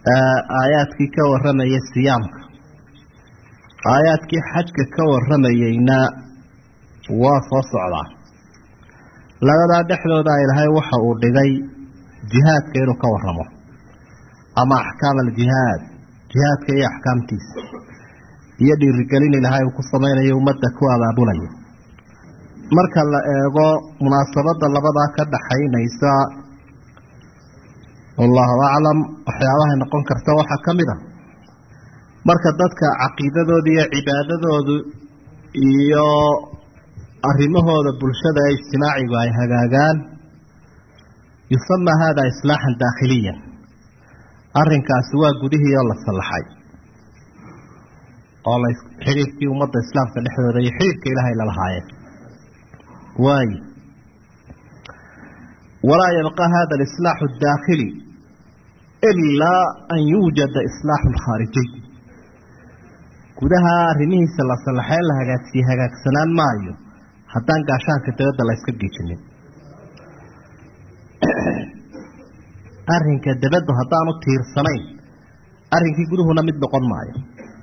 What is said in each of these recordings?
aayaadkii ka warramaya siyaamka aayaadkii xajka ka warramayeyna waa soo socdaa labadaa dhexdooda ilaahay waxa uu dhigay jihaadka inuu ka warramo ama axkaam aljihaad jihaadka iyo axkaamtiisa iyo dhiirigelin ilaahay uu ku samaynayo ummadda ku abaabulayo marka la eego munaasabadda labadaa ka dhaxaynaysa wallahu aclam waxyaabahay noqon karta waxaa ka mid a marka dadka caqiidadooda iyo cibaadadoodu iyo arrimahooda bulshada ee ijtimaacigu ay hagaagaan yusama hada islaaxan daakhiliyan arrinkaasi waa gudihii oo la sallaxay oo la xidhiirkii ummadda islaamka dhexdooda iyo xidhiirka ilaahay lalahaayeen waayo walaa yabqa hada alislaaxu adaakhili ilaa an yuujada islaaxu alkhaarijiy gudaha arrimihiisa la sallaxee la hagaagsiye hagaagsanaan maayo haddaan gaashaanka dabadda la yska giijinin arrinka dabaddu haddaanu tiirsanayn arrinkii guduhuna mid noqon maayo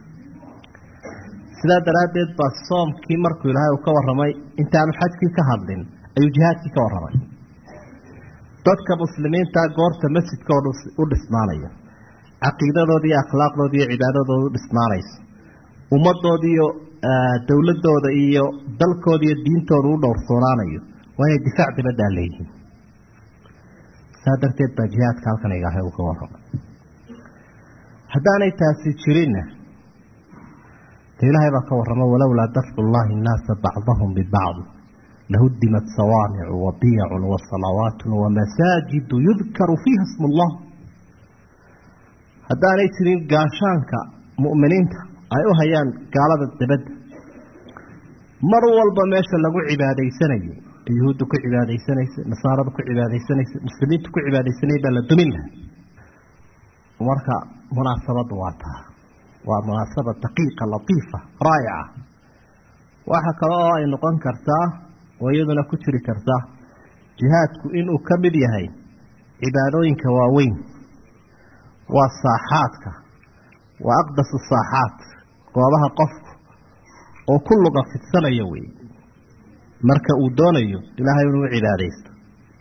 sidaa daraaddeed baa soomkii markuu ilaahay uu ka warramay intaanu xajkii ka hadlin ayuu jihaadkii ka warramay dadka muslimiinta goorta masjidkooda u dhismaanayo caqiidadooda iyo akhlaaqdooda iyo cibaadadooda u dhismaanayso ummadooda iyo dowladooda iyo dalkooda iyo diintooda u dhowrsoonaanayo waa inay difaac dabaddaa leeyihiin saa darteed baa jihaadka halkan ilaahay uu ka warramay haddaanay taasi jirinna de ilaahay baa ka warramo walowlaa dafcu llahi nnaasa bacdahum bibacdi lahudimat sawaamicu wabiyacun wasalawaatun wamasaajidu yudkaru fiiha smu llah haddaanay jirin gaashaanka mu'miniinta ay u hayaan gaalada dabadda mar walba meesha lagu cibaadaysanayay yuhuudda ku cibaadaysanaysa nasaarada ku cibaadaysanaysa muslimiinta ku cibaadaysanaya baa la dumin lahay marka munaasabadda waa taa waa munaasaba daqiiqa latiifa raayica waxa kale oo ay noqon kartaa oo iyaduna ku jiri kartaa jihaadku inuu ka mid yahay cibaadooyinka waaweyn waa saaxaadka waa aqdasu saaxaad goobaha qofku oo ku luga fidsanayo wey marka uu doonayo ilaahay inuu u cibaadaysto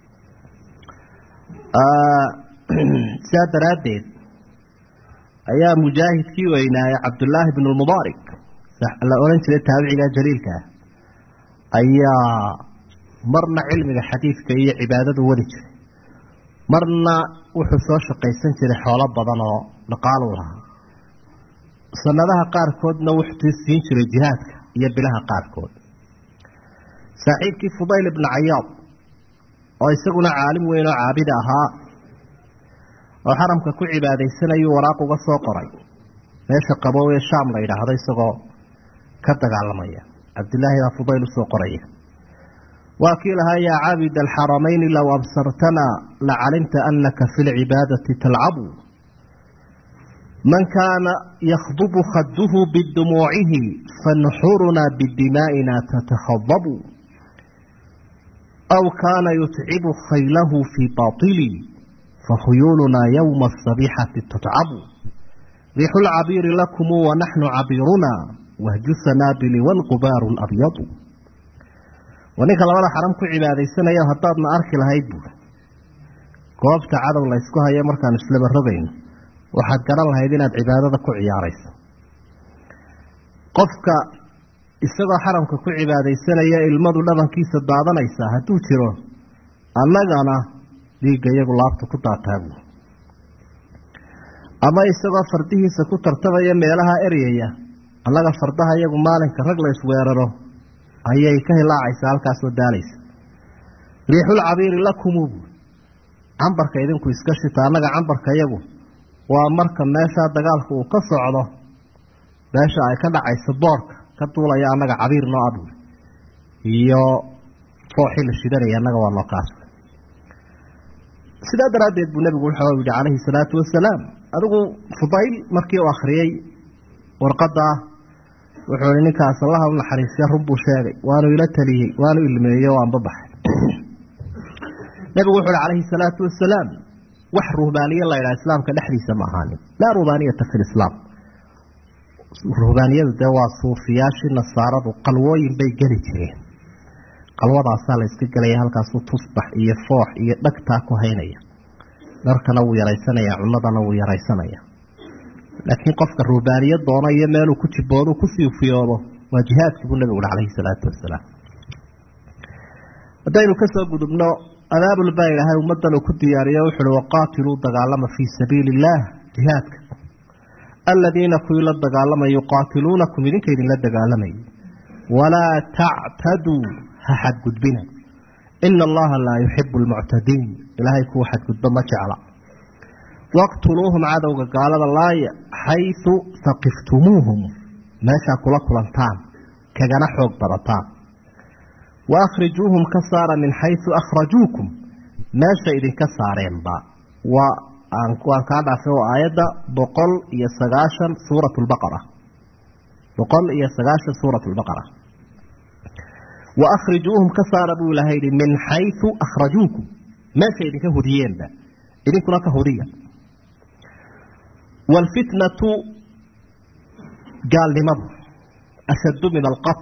sidaa daraaddeed ayaa mujaahidkii weynaaye cabdullaahi bn lmubaarik la odhan jiray taabiciga jaliilka ah ayaa marna cilmiga xadiidka iyo cibaadadu wadi jiray marna wuxuu soo shaqaysan jiray xoolo badan oo dhaqaalu lahaa sanadaha qaarkoodna wuxuu siin jiray jihaadka iyo bilaha qaarkood saaxiibkii fudayl ibnu cayaad oo isaguna caalim weyn oo caabida ahaa oo xaramka ku cibaadaysanayuu waraaq uga soo qoray meesha qabow ee shaam la yidhaahdo isagoo ka dagaalamaya cabdillaahi baa fudayl usoo qoraya waa kii lahaa yaa caabid alxaramayni low absartana lacalimta anaka fi lcibaadati talcabu man kaana yakhdubu khaduhu bidumuucihi fanuxurunaa bidimaa'ina tatakhadabu aw kaana yutcibu khaylahu fii baili fakhuyuulunaa yowma asabixati tutcabu riixu lcabiiri lakumu wanaxnu cabiiruna wahju sanaabili waalqubaaru labyadu waa ninka labada xaram ku cibaadaysanaya haddaadna arki lahayd buuri goobta cadow la ysku hayo markaanu islaba rogayno waxaad garan lahayd inaad cibaadada ku ciyaarayso qofka isagoo xaramka ku cibaadaysanaya ilmadu dhabankiisa daadanaysa hadduu jiro annagana dhiigga iyagu laabta ku daataabu ama isagoo fardihiisa ku tartamaya meelaha eryaya annaga fardaha iyagu maalinka rag la isweeraro ayay ka hilaacaysaa halkaasoo daalaysa riixul cabiiri lakumu buuri cambarka idinku iska shita annaga cambarka iyagu waa marka meeshaa dagaalka uu ka socdo meesha ay ka dhacayso boorka ka duulaya annaga cabiir noo abuuri iyo fooxii la shidanaya annaga waa noo kaas sidaa daraaddeed buu nebigu wuxuu yihi calayhi salaatu wasalaam adigu fudayl markii uu akhriyey warqaddaa wuxuu ihi ninkaas allaha u naxariisya run buu sheegay waanu ila taliyey waanu ilmeeyey oo aanba baxay nebigu wuxu uhi calayhi salaatu wasalaam wax ruhbaaniye la ydhaha islaamka dhexdiisa ma ahaanin laa ruhbaaniyata fi lislaam ruhbaaniyadu dee waa suufiyaashii nasaaradu qalwooyin bay geli jireen qalwadaasaa la yska gelaya halkaasu tusbax iyo foox iyo dhagtaa ku haynaya dharkana wuu yaraysanaya cunadana wuu yaraysanaya laakiin qofka ruhbaaniya doono iyo meeluu ku jiboodo ku siufiyoodo waa jihaadkii buu nabigu ui calayhi salaatu wasalaam haddaynu kasoo gudubno adaabul baa ilaahay ummadan uu ku diyaariyo wuxuuhi waqaatiluu dagaalama fii sabiili illaah jihaadka aladiina kuwii la dagaalamay yuqaatiluunakum idinka idinla dagaalamayay walaa tactaduu ha xadgudbina ina allaha laa yuxibu lmuctadiin ilaahay kuwa xadgudbo ma jecla waqtuluuhum cadowga gaalada laaya xaysu haqiftumuuhum meeshaa kula kulantaan kagana xoog badataan wa akhrijuuhum ka saara min xaysu akhrajuukum meesha idinka saareenba waa waan kaa dhaafay oo aayadda boqol iyo sagaashan suurat lbaqara boqol iyo sagaashan suurat lbaqara wa akhrijuuhum ka saara buu ilahay yihi min xaysu akhrajuukum meesha idinka hudiyeenba idinkuna ka hudiya waalfitnatu gaalnimadu ashaddu min alqatl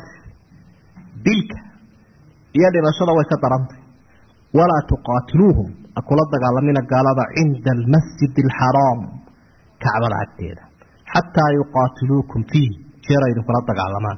dilka iyo dhimashada way ka darantay walaa tuqaatiluuhum akula dagaalamina gaalada cinda almasjid alxaraam kacbada agteeda xataa yuqaatiluukum fiih jeera idinkula dagaalamaan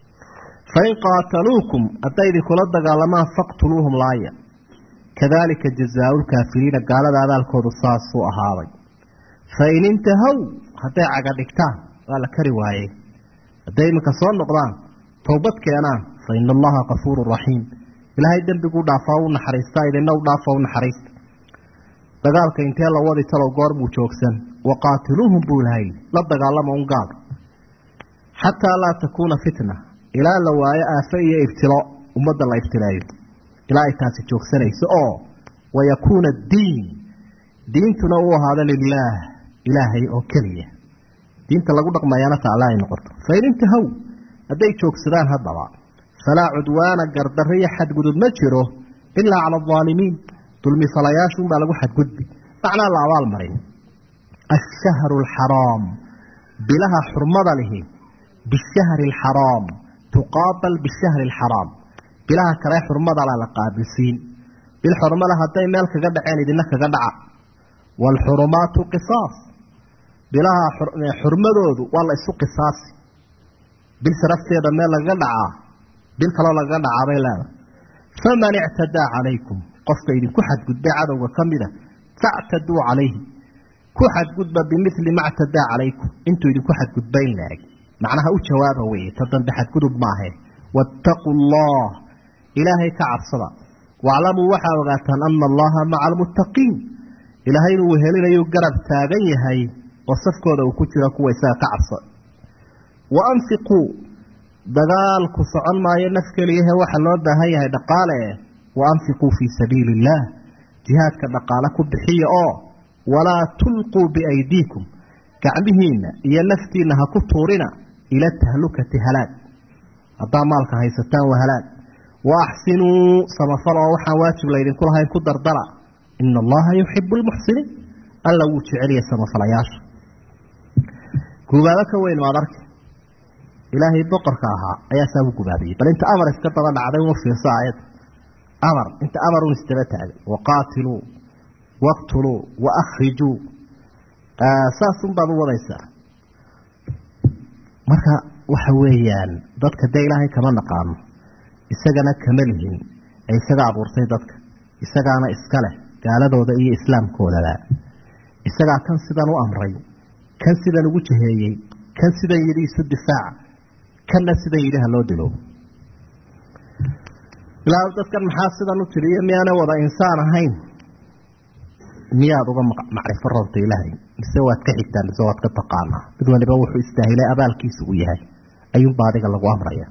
fain qaataluukum hadday idinkula dagaalamaan faqtuluuhum laaya kadalika jazaau lkaafiriina gaalada abaalkoodu saasuu ahaaday fain intahow hadday caga dhigtaan waa la kari waayey hadday iminka soo noqdaan towbad keenaan fa ina allaha kafuuru raxiim ilaahay dembiguu dhaafaa u naxariistaa idina u dhaafa u naxariista dagaalka intee la wadi talow goor buu joogsan waqaatiluuhum buu ilahay la dagaalama un gaal xataa laa takuuna fitna ilaa la waayo aafe iyo ibtilo ummadda la ibtileeyo ilaa ay taasi joogsanayso oo wayakuuna addiin diintuna uu ahaado lilaah ilaahay oo keliya diinta lagu dhaqmayaana taala ay noqoto fain intahow hadday joogsadaan haddaba falaa cudwaana gardarro iyo xadgudub ma jiro ilaa cala aldaalimiin dulmifalayaashunbaa lagu xadgudbi macnaa la abaal marin ashahru alxaraam bilaha xurmada lihi bishahri alxaraam tuqaabal bishahri alxaraam bilaha kale xurmadala la qaabilsiin bil xurmada hadday meel kaga dhaceen idina kaga dhaca waalxurumaatu qisaas bilaha xurmadoodu waa la isu qisaasi bil sharafteeda meel lagaga dhacaa bil kaloo lagaga dhacaa bay leedahay faman ictadaa calaykum qofka idinku xadgudbay cadowga ka mida factaduu calayhi ku xadgudba bimili ma ctadaa calaykum intuu idinku xadgudba in laeg macnaha u jawaaba weye ta dambe xadgudub maahe waataquu allah ilaahay ka cabsada waclamuu waxaa ogaataan ana allaha maca almuttaqiin ilaahay inuu wehelinayu garab taagan yahay oo safkooda uu ku jiro kuwa isaga ka cabsa wa anfiquu dagaalku socon maayo naf keliyahe waxaa loo baahan yahay dhaqaale wa anfiquu fii sabiili illaah jihaadka dhaqaale ku bixiya oo walaa tulquu biaydiikum gacmihiinna iyo naftiinna ha ku tuurina ila tahlukati halaag haddaa maalka haysataan waa halaag wa axsinuu samafal oo waxaan waajib laydinku lahayn ku dardara ina allaha yuxibu lmuxsiniin alla wuu jeceliyay samafalayaasha gubaabo ka weyn maad arki ilaahay boqorka ahaa ayaa saa u gubaabiyey bal inta amar iska daba dhacday uma fiirso aayadda amar inta amar un isdaba taagay waqaatiluu waqtuluu wa akhrijuu saasun baad u wadaysaa marka waxa weeyaan dadka dee ilaahay kama naqaano isagana kama lihin ee isaga abuurtay dadka isagaana iska leh gaaladooda iyo islaamkoodaba isagaa kan sidan u amray kan sidan ugu jaheeyey kan sidan yidhi isu difaaca kanna sidan yidhi ha loo dilo ilaa dadkan maxaa sidan u tiriyo miyaana wada insaan ahayn miyaad uga macrifo roobta ilaahay mise waad ka xigtaa mise waad ka taqaanaa mid waliba wuxuu istaahilay abaalkiisa uu yahay ayuunba adiga lagu amraya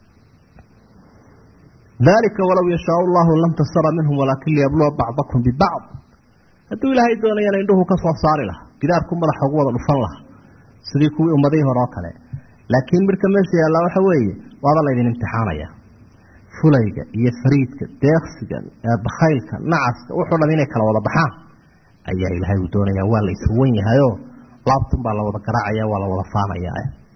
dalika walow yashaau llahu lam tasara minhum walaakin liyabluwa bacdakum bibacd hadduu ilaahay doonayana indhuhu ka soo saari laha gidaarku madaxa ugu wada dhufan laha sidii kuwii ummadihii hore oo kale laakiin midka meesha yaallaa waxa weeye waaba laydin imtixaanaya fulayga iyo fariidka deeqsiga bakhaylka nacaska wuxuu dham inay kala wada baxaan ayaa ilaahay uu doonaya waa la iswan yahayoo laabtun baa la wada garaacaya waa la wada faanaya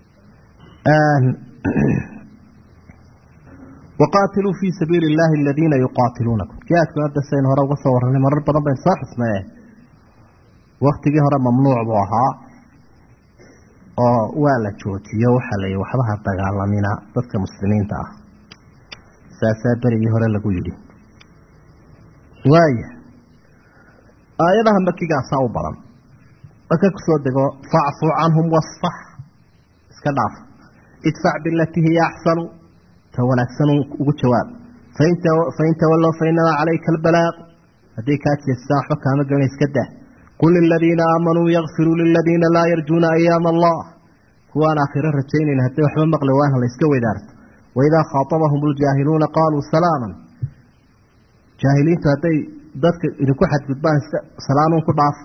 waqaatiluu fii sabiili illaahi aladiina yuqaatiluunakum jihaadku hadda saynu hore uga soo warranay marar badan baynu soo xusnaye waktigii hore mamnuuc buu ahaa oo waa la joojiyo waxaa la yihi waxbaha dagaalamina dadka muslimiinta ah saasaa berigii hore lagu yidhi waaya aayadaha makigaasaa u badan marka kusoo dego facfu canhum wasfax iska dhaaf idfac bilatii hiya axsanu ta wanaagsan ugu jawaab fain tawallow fainamaa calayka albalaaq hadday kaa jeestaan waxba kaama gelina iska dah qul liladiina aamanuu yakfiruu liladiina laa yarjuuna ayaama allah kuwaan aakhiro rajaynayn hadday waxba maqli waan la iska weydaarto waidaa khaatabahum ljaahiluuna qaaluu salaaman jaahiliintu hadday dadka idinku xadgudbaan salaamun ku dhaaf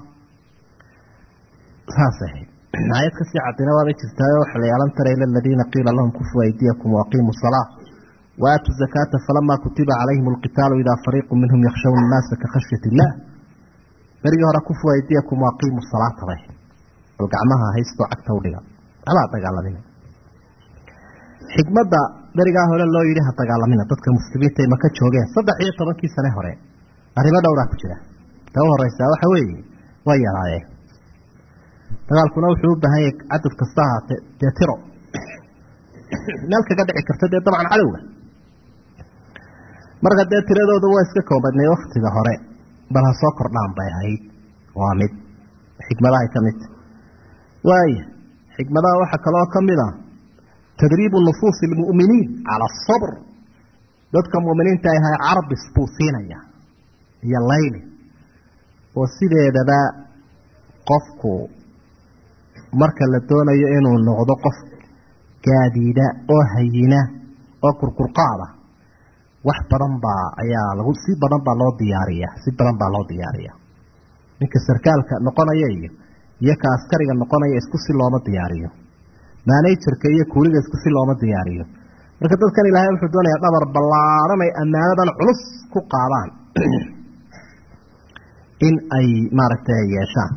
saas ahayd aayad kasii cadina waabay jirtaayo waxa la alam tara ila aladiina qiila lahum kufuu aydiyakum waaqiimuu salaa waatuu zakaata falamaa kutiba calayhim alqitaalu idaa fariiqu minhum yakshawna annaasa ka khashyat illah berigii hore kufuu aydiyakum waaqiimuu salaata bay bal gacmaha haystoo cagta udhiga waxbaa dagaalamina xikmadda berigaa hore loo yidhi ha dagaalamina dadka muslimiinta ay maka joogeen saddex iyo tobankii sane hore arrimo dhowraa ku jira ta u horeysaa waxa weeye way yaraayeen dagaalkuna wuxuu u baahan yahay cadad kasta ahaatee dee tiro meel kaga dhici karta dee dabcan cadowga marka dee tiradooda waa iska koobadnay waktiga hore bal ha soo kordhaan bay ahayd waa mid xikmadahay ka midta waaya xikmadaha waxaa kaloo ka mid a tadriibu nufuusi almu'miniin cala asabr dadka mu'miniinta ahay carabis buu siinaya iyo layli oo sideedaba qofku marka la doonayo inuu noqdo qof gaadiida oo hayina oo kurkurqaada wax badan baa ayaa lagu si badan baa loo diyaariya si badan baa loo diyaariya ninka sarkaalka noqonaya iyo iyo ka askariga noqonaya isku si looma diyaariyo maanajarka iyo kuuliga isku si looma diyaariyo marka dadkan ilaahay wuxuu doonayaa dhabar ballaaran ay ammaanadan culus ku qaadaan in ay maaragtay yeeshaan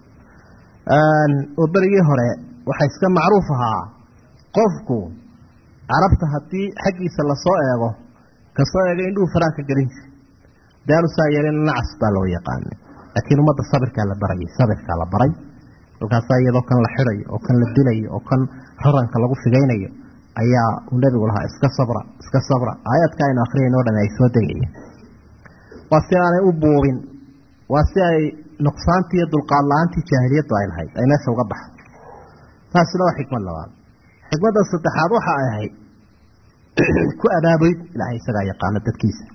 oo berigii hore waxaa iska macruuf ahaa qofku carabta haddii xaggiisa lasoo eego kasoo eegay indhuhu faraanka gelin jir daanu saa yeelin nacas baa loo yaqaanay laakiin ummadda sabirkaa la barayay sabirkaa la baray kolkaasaa iyadoo kan la xidayo oo kan la dilayo oo kan raranka lagu figaynayo ayaa uu nebigu lahaa iska sabra iska sabra aayaadka aynu akhriyayno o dhan ay soo degayeen waa si aanay u buubin waa si ay nuqsaantii iyo dulqaad la-aantii jaahiliyaddu ay lahayd ay meesha uga baxdo taasina waa xikmad labaad xikmadda saddexaad waxa ay ahayd ku abaabuyd ilaahay isagaa yaqaano dadkiisa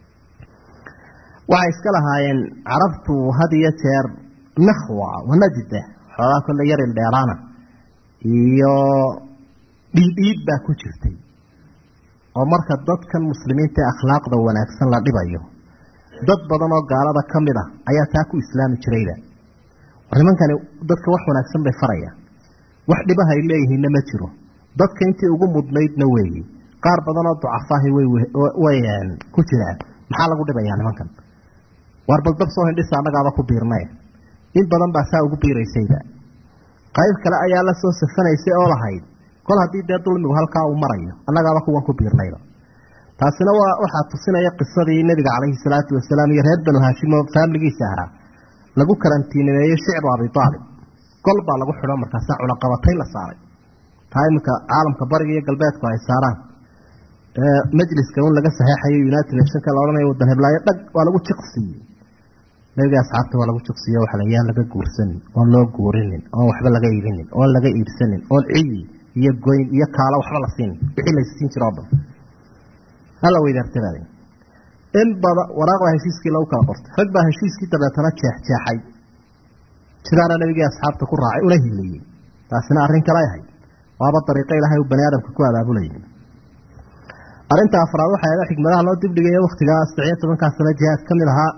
waxay iska lahaayeen carabtu had iyo jeer nakhwa wanajda xoogaa kolle yarin dheeraana iyo dhiidhiid baa ku jirtay oo marka dadkan muslimiinta ee akhlaaqda wanaagsan la dhibayo dad badan oo gaalada ka mid ah ayaa taa ku islaami jirayba war nimankani dadka wax wanaagsan bay farayaan wax dhibaha ay leeyihiinna ma jiro dadka intii ugu mudnaydna weeyi qaar badan oo ducafaahi way ku jiraan maxaa lagu dhibayaa nimankan waar bal dab soo hindhisa annagaaba ku biirnay in badan baa saa ugu biiraysayba qayb kale ayaa la soo safanaysay oo lahayd kol haddii dee dulmigu halkaa uu marayo annagaaba kuwan ku biirnayba taasina waa waxaa tusinaya qisadii nebiga calayhi salaatu wasalaam iyo reer banu haashim oo faamiligiisa ahaa lagu karantiinimeeyey shicbu abi aalib gol baa lagu xidho markaasaa cunaqabatayn la saaray taa iminka caalamka bariga iyo galbeedku ay saaraan majliska un laga saxeexayo united nationka la odhanayo wadan heblaayo dhag waa lagu jiqsiiyey nebiga asxaabta waa lagu jiqsiiye waxa la yaan laga guursanin oon loo guurinin oon waxba laga iibinin oon laga iibsanin oon ciyi iyo goyn iyo kaalo waxba la siinin wixii laysiin jiro o dhan hala weydaartadaada in bada waraaq baa heshiiskii lagu kala qortay rag baa heshiiskii dabeetana jeexjeexay sidaana nabigii asxaabta ku raacay una hiiliyey taasina arrin kale ahayd waaba dariiqo ilaahay uu bani aadamka ku abaabulayay arrinta afraad waxay ahayd xikmadaha loo dibdhigaya waktigaa saddexiyo tobankaa sano jihaad ka mid ahaa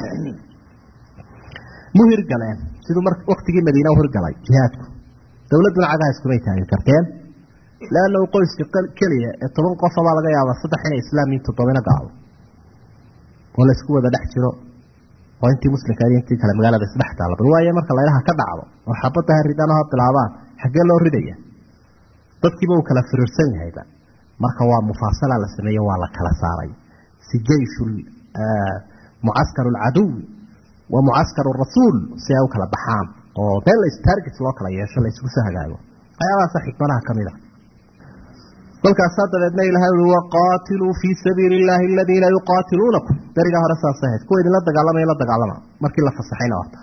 mu hirgaleen siduu mar waktigii madiina u hirgalay jihaadku dowladduna cagaha iskumay taagi karteen leannahu qoyska keliya ee toban qofabaa laga yaabaa saddex inay islaam yiin toddobina gaalo oo laysku wada dhex jiro oo intii muslimka iyo intii kale magaalada isdhex taalla bal waaye marka laylaha ka dhacdo oo xabadda ha ridaan oo ha bilaabaan xaggee loo ridaya dadkiiba uu kala firiirsan yahayba marka waa mufaasala la sameeye waa la kala saaray si jeyshu mucaskar alcaduwi wa mucaskar rasuul si ay u kala baxaan oo meel la stargit loo kala yeesho la isugu soo hagaago waxyaabahaasa xikmadaha ka mid a kolkaasaa dabeedna ilahay ui waqaatiluu fii sabiili illaahi aladiina yuqaatiluunakum berigaa hore saas ahayd kuwa idinla dagaalamaya la dagaalama markii la fasaxayna waata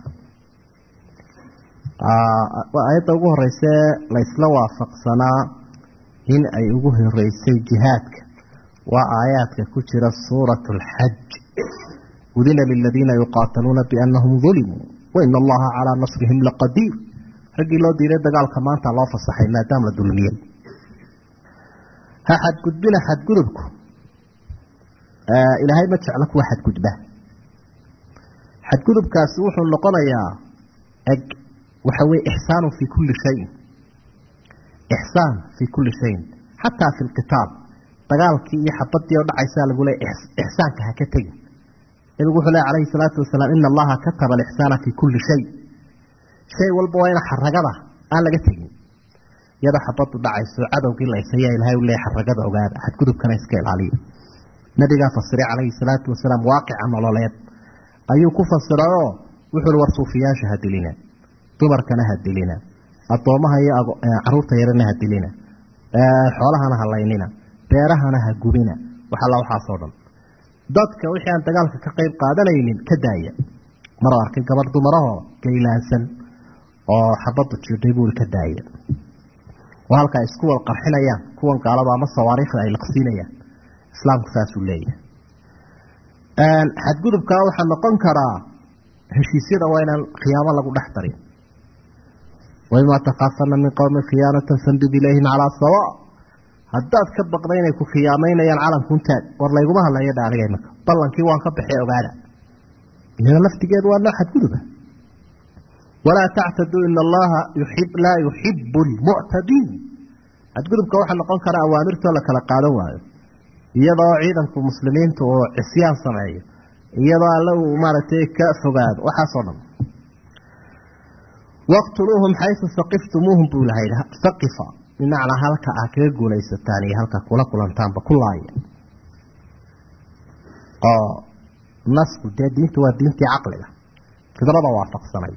aayadda ugu horeyse laysla waafaqsanaa in ay ugu horeysay jihaadka waa aayaadka ku jira suurat alxaj udina liladiina yuqaataluuna biannahum dulimuu waina allaha calaa nasrihim laqadiir raggii loo diiday dagaalka maanta loo fasaxay maadaama la dulmiyey ha xadgudbina xadgudubku ilaahay ma jeclo kuwa xadgudba xadgudubkaasi wuxuu noqonayaa eg waxa weye ixsaanu fii kulli shayin ixsaan fii kulli shayin xataa fi lqitaal dagaalkii iyo xabadii oo dhacaysaa lagu leey ixsaanka ha ka tegin nabigu wuxuu ley calayhi salaatu wasalaam ina allaha kataba alixsaana fii kulli shay shay walba waa ina xaragada aan laga tegin iyadoo xabadu dhacayso cadowgii laysayaa ilahay u leey xaragada ogaada xadgudubkana iska ilaaliya nabigaa fasiray calayhi salaatu wasalaam waaqica nololeed ayuu ku fasirayoo wuxuu war suufiyaasha ha dilina dumarkana ha dilina addoomaha iyo caruurta yarana ha dilina xoolahana ha laynina beerahana ha gubina wax alla waxaasoo dhan dadka wixii aan dagaalka ka qayb qaadanaynin ka daaya mar arkay gabadh dumarahoo gaylaansan oo xabadu jirdhay buuri ka daaya oo halka ay isku wal qarxinayaan kuwan gaalada ama sawaariikhda ay laqsiinayaan islaamku saasuu leeyahay xadgudubkaa waxaa noqon karaa heshiisyada waa inaan khiyaamo lagu dhex darin waimaa takhaafana min qowmin khiyaanatan fandud ilayhim calaa sawa haddaad ka baqda inay ku khiyaamaynayaan calankuntaag war layguma hadlayo dha aniga imaka ballankii waan ka baxay ogaada iyada laftigeedu waa noo xadguduba walaa tactaduu ina allaha laa yuxibu lmuctadiin xadgudubka waxaa noqon karaa awaamirtoo la kala qaadan waayo iyadoo ciidanku muslimiintu uu cisyaan sameeyo iyadoo alle uu maaragtay ka fogaado waxaasoo dhan waqtuluuhum xaysu saqiftumuuhum buu ilahay saqifa bimacnaa halka ah kaga guulaysataan iyo halka kula kulantaanba ku laaya oo nasku dee diintu waa diintii caqliga fidrada waafaqsanayd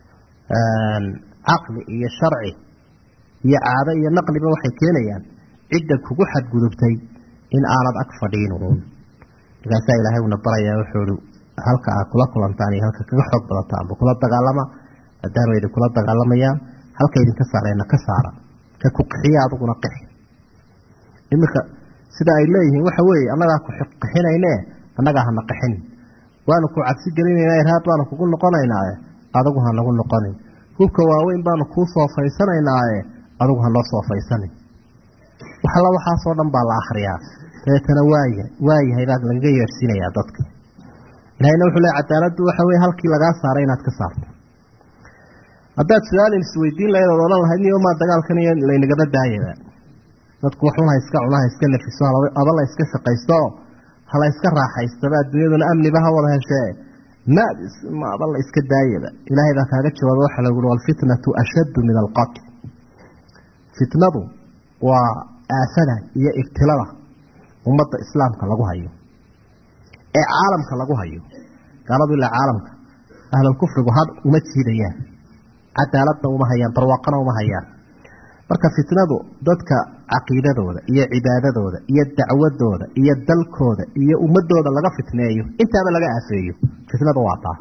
caqli iyo sharci iyo caado iyo naqliba waxay keenayaan cidda kugu xadgudubtay in aanad ag fadhiin uun markaasaa ilaahay uuna barayaa wuxuu i halka aad kula kulantaan iyo halka kaga xoog badataanba kula dagaalama maadaama idin kula dagaalamayaan halka idinka saareenna ka saara ka ku qixiya adiguna qixi iminka sida ay leeyihiin waxa weeye annagaa ku qixinayne annagaa hana qixin waanu ku cabsi gelinayna irhaad baanu kugu noqonaynaaye adigu ha nagu noqonin hubka waaweyn baanu kuu soofaysanaynaye adigu ha noo soofaysanin waxalla waxaasoo dhan baa la akhriyaa dabeetana waaya waayahay baa lagaga yeedhsiinayaa dadka ilahayna wuxuu le cadaaladdu waxa weye halkii lagaa saaray inaad ka saarto haddaad su-aalin isweydiin lahayd ood odhan lahayd niyomaa dagaalkan iyo laynagaba daayaba dadku waxun ha iska cuna ha iska nafiso aba la iska shaqaysto hala iska raaxaystaba adduunyaduna amniba ha wada heshee ma aba la iska daayaba ilaahay baa kaaga jawaaba waxaa lagu ui walfitnatu ashaddu min alqatl fitnadu waa aafada iyo ibtilada ummadda islaamka lagu hayo ee caalamka lagu hayo gaaladu ilaa caalamka ahlulkufrigu had uma jiidayaan cadaaladna uma hayaan barwaaqana uma hayaan marka fitnadu dadka caqiidadooda iyo cibaadadooda iyo dacwadooda iyo dalkooda iyo ummadooda laga fitneeyo intaaba laga aafeeyo fitnadu waa taa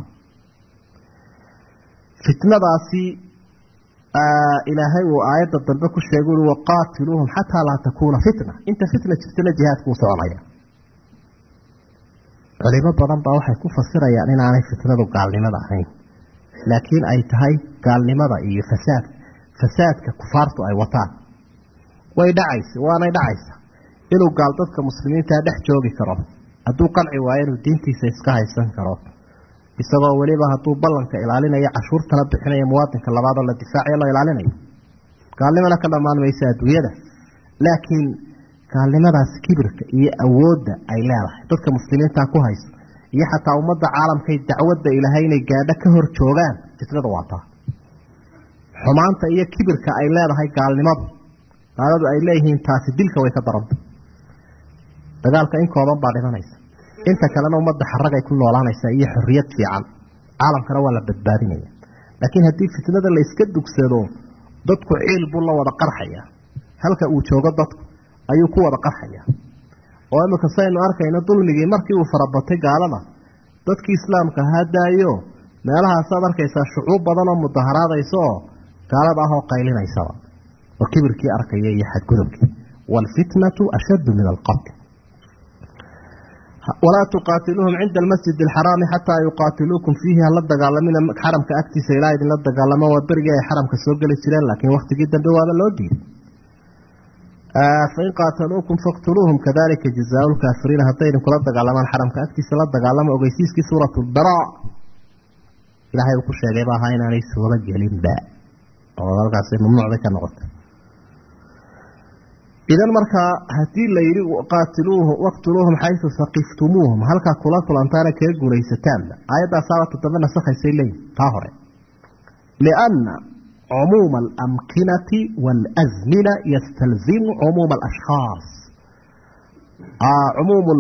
fitnadaasi ilaahay uu aayadda dambe ku sheegay ui waqaatiluuhum xataa laa takuuna fitna inta fitna jirtana jihaadkuu soconaya culimo badan baa waxay ku fasirayaan inaanay fitnadu gaalnimada ahayn laakiin ay tahay gaalnimada iyo fasaad fasaadka kufaartu ay wataan way dhacaysa waanay dhacaysa inuu gaal dadka muslimiintaa dhex joogi karo hadduu qanci waayo inuu diintiisa iska haysan karo isagoo weliba hadduu ballanka ilaalinayo cashuurtana bixinayo muwaadinka labaadoo la difaacayo la ilaalinayo gaalnimana ka dhammaan maysa adduunyada laakiin gaalnimadaas kibirka iyo awoodda ay leedahay dadka muslimiinta ku hayso iyo xataa ummadda caalamkay dacwadda ilaahay inay gaadho ka hor joogaan fitnada waa taa xumaanta iyo kibirka ay leedahay gaalnimadu gaaladu ay leeyihiin taasi dilka way ka daranta dagaalka in kooban baa dhimanaysa inta kalena ummadda xaragay ku noolaanaysaa iyo xorriyad fiican caalamkana waa la badbaadinaya laakiin haddii fitnada la iska dugsado dadku ciil buu la wada qarxaya halka uu joogo dadku ayuu ku wada qarxaya oo imika saynu arkayno dulmigii markii uu farabatay gaalada dadkii islaamka ahaa daayo meelahaasaad arkaysaa shucuub badan oo mudaharaadaysa oo gaalada ah oo qaylinaysaba oo kibirkii arkaya iyo xadgudubkii waalfitnatu ashaddu min alqatl walaa tuqaatiluuhum cinda almasjid alxaraami xataa yuqaatiluukum fiihi hala dagaalamina xaramka agtiisa ilaa idinla dagaalamo waa berigii ay xaramka soo geli jireen laakiin waktigii dambe waaba loo diiday fain qaataluukum faqtuluuhum kadalika jazaau lkaafiriina hadday idinkula dagaalamaan xaramka agtiisa la dagaalamo ogeysiiskii suurat lbara ilaahay uu ku sheegay ba ahaa inaanay suuro gelinba oo halkaasi mamnuucday ka noqotay idan markaa haddii la yidhi qaatiluuhu waqtuluuhum xaysu saqiftumuuhum halkaa kula kulantaana kaga guulaysataanba aayadaasaaba toddoba nasakhaysay leeyihin taa hore lianna cumuuma alamkinati waalasmina yastalzimu cumuuma alashkhaas cumuumu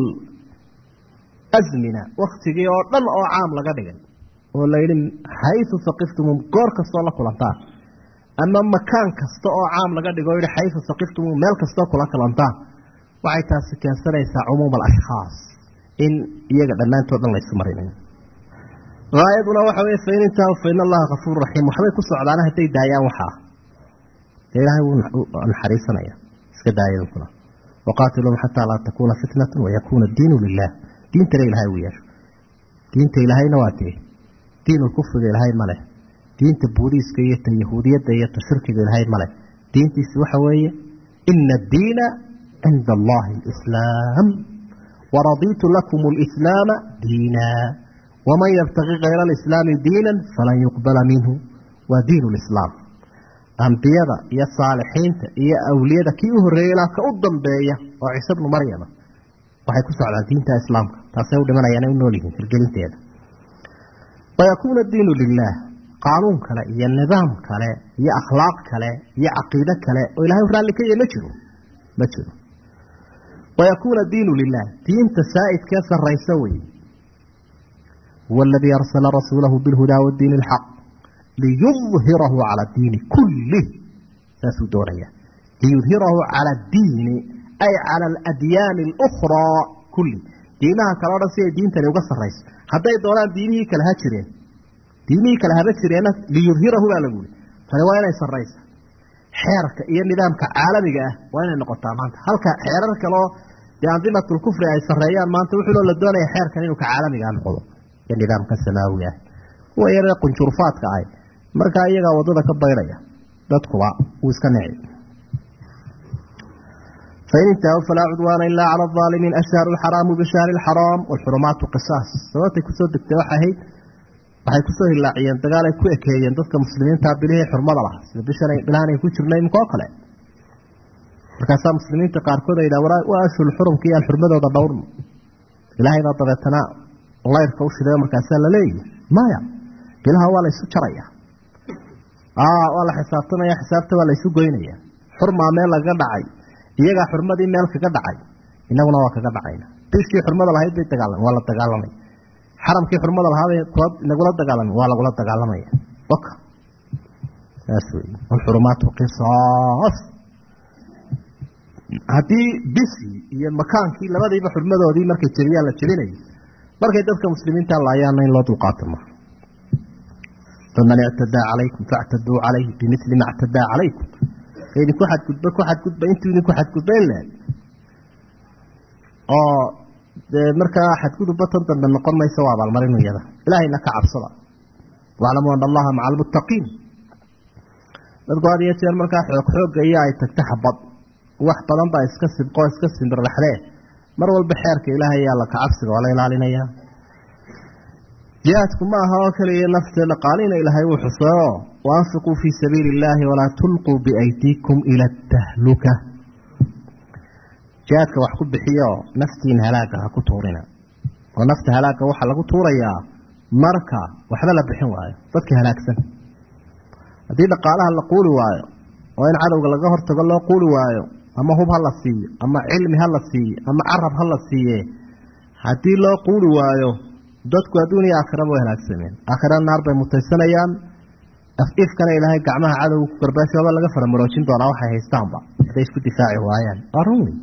lasmina waktigii oo dhan oo caam laga dhigay oo la yidhi xaysu saqiftumuuhum goor kastoo la kulantaan ama makaan kasta oo caam laga dhigo yihi xaysu saqiftumuuhum meel kastoo kula kulantaan waxay taasi keensanaysaa cumuuma alashkhaas in iyaga dhammaantood dhan laysu marinayo aayaduna waxa wey fain intahu fain allaha kafuur raxiim waxbay ku socdaana hadday daayaan waxaa dee ilaahay wuu naxariisanaya iska daayadankuna waqaatiluhum xataa laa takuuna fitnatu wayakuuna diinu lilah diintana ilahay uu yeesho diinta ilaahayna waa tee diinulkufriga ilaahay ma leh diinta buudiiska iyo ta yahuudiyadda iyo ta shirkiga ilaahay ma leh diintiisi waxa weeye ina addiina cinda allahi alislaam waradiitu lakum alislaama diina waman yabtaqi kayra alislaami diinan falan yuqbala minhu waa diin lislaam ambiyada iyo saalixiinta iyo awliyada kii u horreeyey ilaa ka u dambeeya oo ciise bnu maryama waxay ku socdaan diinta islaamka taasay u dhimanayaan ay u nool yihiin hirgelinteeda wayakuuna diinu lilah qaanuun kale iyo nidaam kale iyo akhlaaq kale iyo caqiide kale oo ilahay raalli ka yahy ma jiro ma jiro wayakuuna diinu lilah diinta saa'idkee sarraysa weye huwa aladii arsala rasuulahu bilhudaa wadiini alxaq liyudhirahu cala diini kullih saasuu doonaya liyudhirahu cala addiini ay cala aladyaani alukhraa kulli diimaha kale o dhan si ay diintani uga sarrayso hadday doonaan diinihii kale ha jireen diimihii kale haba jireenna liyudhirahu baa lagu yihi tani waa inay sarraysa xeerka iyo nidaamka caalamiga ah waa inay noqotaa maanta halka xeerar kaleo dee andimatulkufri ay sarreeyaan maanta wuxuuloo la doonaya xeerkan inuu ka caalamigaa noqdo iyo nidaamka samaawi ah kuwa yaree qunjurufaadka ah markaa iyagaa waddada ka baydhaya dadkuba wuu iska nici fain intahw falaa cudwaana ilaa cala aalimiin ashhaaru alxaraamu bishahri alxaraam walxurumaatu qisaas sababtay kusoo degtay waxay ahayd waxay kusoo hilaaciyeen dagaal ay ku ekeeyeen dadka muslimiinta bilihii xurmada lahaa sida bishan bilahan ay ku jirnay imika oo kale markaasaa muslimiinta qaarkood ay yidhaha waa ashhul xurumka iyo aan xurmadooda dhowrno ilaahay baa dabeetana layrka u shiday markaasaa la leeyahy maya bilaha waa la ysu jaraya waa la xisaabtamaya xisaabta waa la ysu goynaya xurmaa meel lagaga dhacay iyagaa xurmadii meel kaga dhacay inaguna waa kaga dhacayna bishii xurmada lahayd bay dagaalamay waa la dagaalamay xaramkii xurmada lahaabay nagula dagaalamay waa lagula dagaalamaya waka saas wey alxurumaatu qisaas haddii bishii iyo makaankii labadiiba xurmadoodii markay jebiyaan la jebinayay markay dadka muslimiinta laayaana in loo dulqaato ma faman ictadaa calaykum factaduu calayhi bimili ma ctadaa calaykum idinku xadgudba ku xadgudba intuu idinku xadgudbayn lahay oo dee markaa xadgudubba tan dambe noqon maysa waa abaalmarinu iyada ilaahayna ka cabsada waclamuu ana allaha maca almuttaqiin dadku had iyo jeer markaa xoog xoogga iyo ay tagta xabad wax badan baa iska sibqoo iska simbirraxdee mar walba xeerka ilaahay yaa la kacabsiga waa la ilaalinayaa jihaadku ma aha oo keliya nafte dhaqaalina ilaahay uu xuseeyo waanfiquu fii sabiili illaahi walaa tulquu biaydiikum ila atahluka jihaadka wax ku bixiyo naftiin halaaga ha ku tuurina oo nafta halaagga waxaa lagu tuurayaa marka waxba la bixin waayo dadka halaagsan haddii dhaqaalaha la quuli waayo oo in cadowga laga hortago loo quuli waayo ama hub ha la siiyo ama cilmi ha la siiyo ama carab ha la siiye haddii loo quuli waayo dadku adduun iyo aakhiraba way halaagsameen aakhirana naar bay mutaysanayaan af-ifkana ilaahay gacmaha cadowga ku garbaashooba laga faramaroojin doonaa waxay haystaanba hadday isku difaaci waayaan waa run wey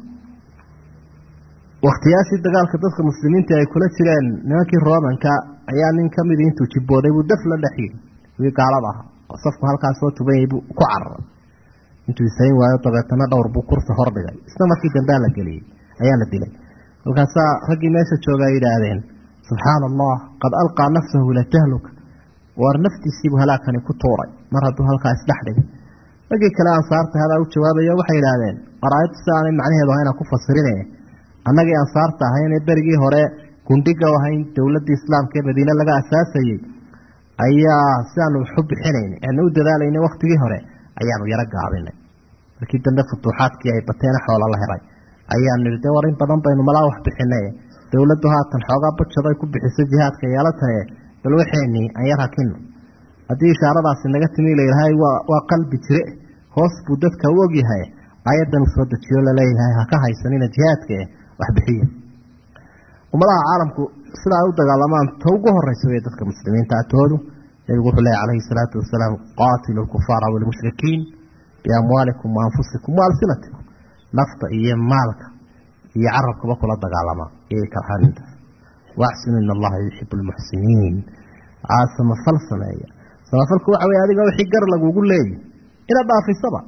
wakhtiyaashii dagaalka dadka muslimiinta ay kula jireen nimankii romanka ayaa nin ka midi intuu jibbooday buu daf la dhexyiri wii gaalada ahaa oo safku halkaas soo tubanyay buu ku cararay intuu isayn waayo dabeetana dhowr buu kursi hordhigay isna markii dambea la geliyey ayaa la dilay halkaasaa raggii meesha jooga ay yidhaahdeen subxaana allah qad alqaa nafsahu ila tahluka waar naftiisiibuu halaagkani ku tuuray mar hadduu halkaa isdhex dhigay raggii kale ansaarta hadaa u jawaabaya waxay yidhaahdeen araayaddu si aanay macnaheedu ahayna ku fasirine annagii ansaarta ahaynee berigii hore gundhiga ahayn dowladdii islaamka ee madiine laga asaasayey ayaa siaanu waxu bixinayn aanu u dadaalayna wakhtigii hore ayaanu yaro gaabinay markii dambe futuuxaadkii ay bateena xoola la helay ayaanu nihi de war in badan baynu malaa wax bixinay dowladdu haatan xoogaa bajaday ku bixiso jihaadka yeelatae bal waxeenii aan yar hakino haddii ishaaradaasi naga timi layidhahay waa waa qalbi jire hoos buu dadka u ogyahay ayadan uu soo dejiyo laleeyahay ha ka haysanina jihaadka eh wax bixiya ummadaha caalamku sida ay u dagaalamaan ta ugu horeysa wey dadka muslimiinta atoodu nebigu wuxuu leeyahy calayhi salaatu wasalaam qaatilu lkufaara walmushrikiin biamwaalikum waanfusikum waalsinatikum nafta iyo maalka iyo carabkaba kula dagaalama iyay karhanintaas waaxsinu in allaha yuxibu lmuxsiniin aa samafal sameeya samafalku waxa wey adiga wixii gar lagugu leeyi inaad dhaafisaba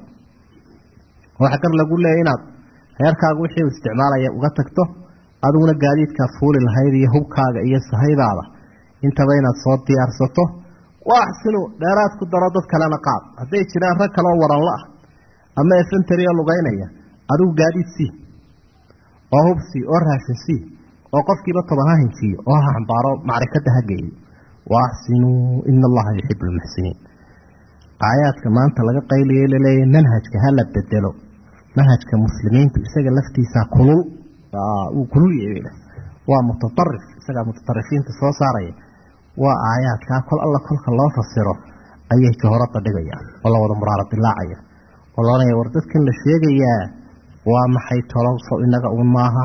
waxa gar lagu leeya inaad reerkaaga wixii u isticmaalaya uga tagto adiguna gaadiidkaa fuuli lahayd iyo hubkaaga iyo sahaydaada intaba inaad soo diyaarsato waaxsinu dheeraad ku daro dad kalena qaad hadday jiraan rag kaleoo waranla ah ama efenterioo lugaynaya adigu gaadiid sii oo hub sii oo raashin sii oo qofkiiba toban ha hinjiyo oo ha xambaaro macrikada ha geeyo waaxsinuu ina allaha yuxibu lmuxsiniin aayaadka maanta laga qayliyay laleeyahy manhajka hala bedelo manhajka muslimiintu isaga laftiisa kulul wuu kulul yahay waa mutaarif isagaa mutaarifiinta soo saaraya waa aayaadkaa kol alla kolka loo fasiro ayay jahorada dhigayaan oo la wada muraara dilaacaya oo laodhanaya war dadkan la sheegayaa waa maxay tolowso inaga un maaha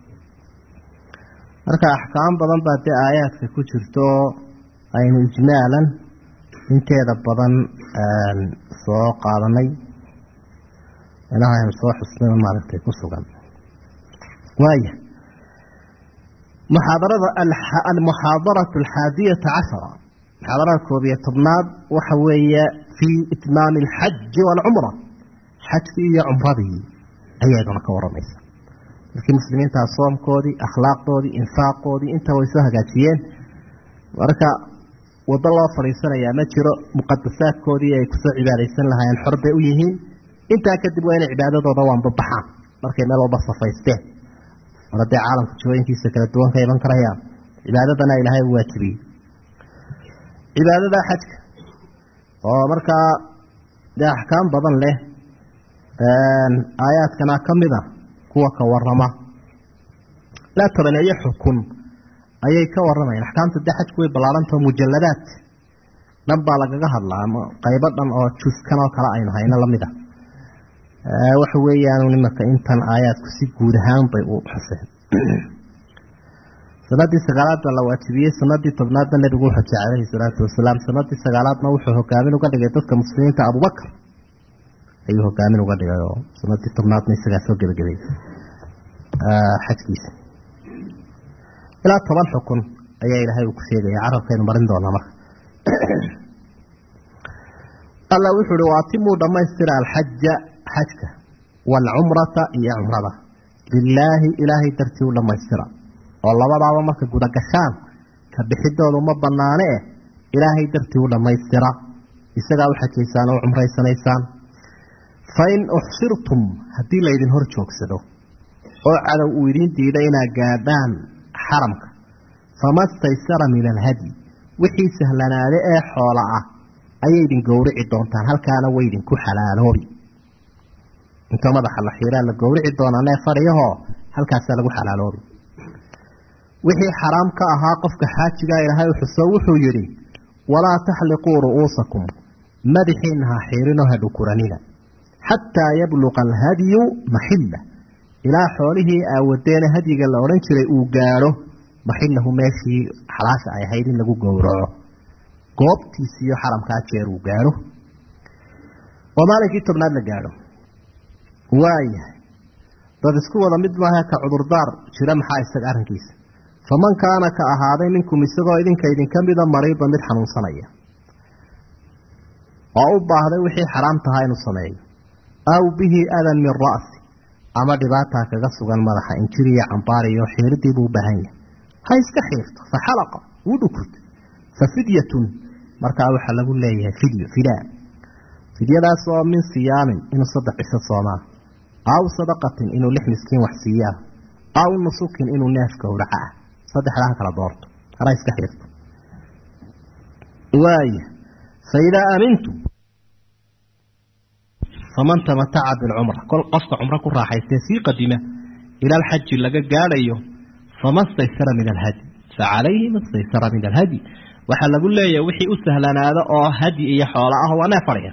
marka axkaam badan baa dee aayaadka ku jirto aynu ijmaalan inteeda badan soo qaadanay inaha aynu soo xusnay maaragtay ku sugan waaya muxaadarada almuxaadaratu alxaadiyata cashara muxaadarada koob iyo tobnaad waxa weeye fii itmaami alxaji waalcumra xajkii iyo cumradii ayayduna ka waramaysa dadkii muslimiintaa soomkoodii akhlaaqdoodii infaaqoodii intaba way soo hagaajiyeen marka waddo loo fadhiisanayaa ma jiro muqadasaadkoodii ay kusoo cibaadaysan lahaayeen xor bay u yihiin intaa kadib waa inay cibaadadooda waanbabaxaan markay meel walba safaysteen mar haddee caalamka jihooyinkiisa kala duwan ka iman karayaan cibaadadana ilaahay u waajibiyey cibaadada xajka oo markaa dee axkaam badan leh aayaadkana ka mid a kuwa ka warama laa tobaneeyo xukun ayay ka waramayaan axkaamta dee xajku way ballaarantao mujalladaad dhan baa lagaga hadlaa ama qaybo dhan oo juskan oo kale aynu hayno lamid a waxa weeyaan nimanka intan aayaadku si guud ahaan bay u xuseen sanadii sagaalaad baa la waajibiyey sanadii tobnaadna nebigu wuxuu jecay calayhi salaatu wasalaam sanadii sagaalaadna wuxuu hogaamin uga dhigay dadka muslimiinta abubakar ayuu hogaamin uga dhigay oo sanadii tobnaadna isagaa soo gebagabay xajkiisa ilaa toban xukun ayaa ilaahay uu ku sheegaya carabkaynu marin doonaa marka alla wuxuu uhi waatimuu dhammaystira alxaja xajka waalcumrata iyo cumrada lilaahi ilaahay dartii u dhammaystira oo labadaaba marka gudagashaan ka bixidoodu ma banaane eh ilaahay dartii u dhammaystira isagaa u xajaysaan oo cumraysanaysaan fain uxsirtum haddii laydin hor joogsado oo cadow uu idiin diida inaad gaadhaan xaramka fama staysara min alhadyi wixii sahlanaade ee xoola ah ayay idin gowrici doontaan halkaana way idinku xalaaloobi inta madaxa la xiiraa la gowrici doonaa nee fadhiyahoo halkaasaa lagu xalaaloobi wixii xaraam ka ahaa qofka xaajigaa ilaahay u xuso wuxuu yidhi walaa taxliquu ru'uusakum madaxiina ha xiirinoo ha dhukuranina xataa yabluqa alhadyu maxilla ilaa xoolihii aawadeene hadyiga la odhan jiray uu gaadho maxillahu meeshii xalaasha ay ahayd in lagu gowraco goobtiisiiyo xaramkaa jeer uu gaadho oo maalinkii tobnaad la gaadho waayahay dad isku wada mid maaha ka cudurdaar jira maxaa isaga arrinkiisa faman kaana ka ahaaday minkum isagoo idinka idinka mida mariida mid xanuunsanaya oo u baahday wixii xaraam tahaa inuu sameeyo aw bihi adan min ra'si ama dhibaataa kaga sugan madaxa injiriya cambaariyo xiiridii buu u baahan yahay ha iska xiirto fa xalaqa wuu dhukurta fa fidyatun markaa waxaa lagu leeyahay fidyo fidaa fidyadaas oo min siyaamin inuu saddex cisho soomaa aw sadaqatin inuu lix miskiin wax siiyaa aw nusukin inuu neef gowraca ah saddexdaa ha kala doorto hana iska xiirto waaya fa idaa aamintum faman tamataca bilcumra kol qofka cumro ku raaxaystee sii qadima ila alxaji laga gaadhayo fama staysara min alhadi fa calayhi ma staysara min alhadi waxaa lagu leeyahay wixii u sahlanaado oo hadyi iyo xoola ah waa neef fadhiya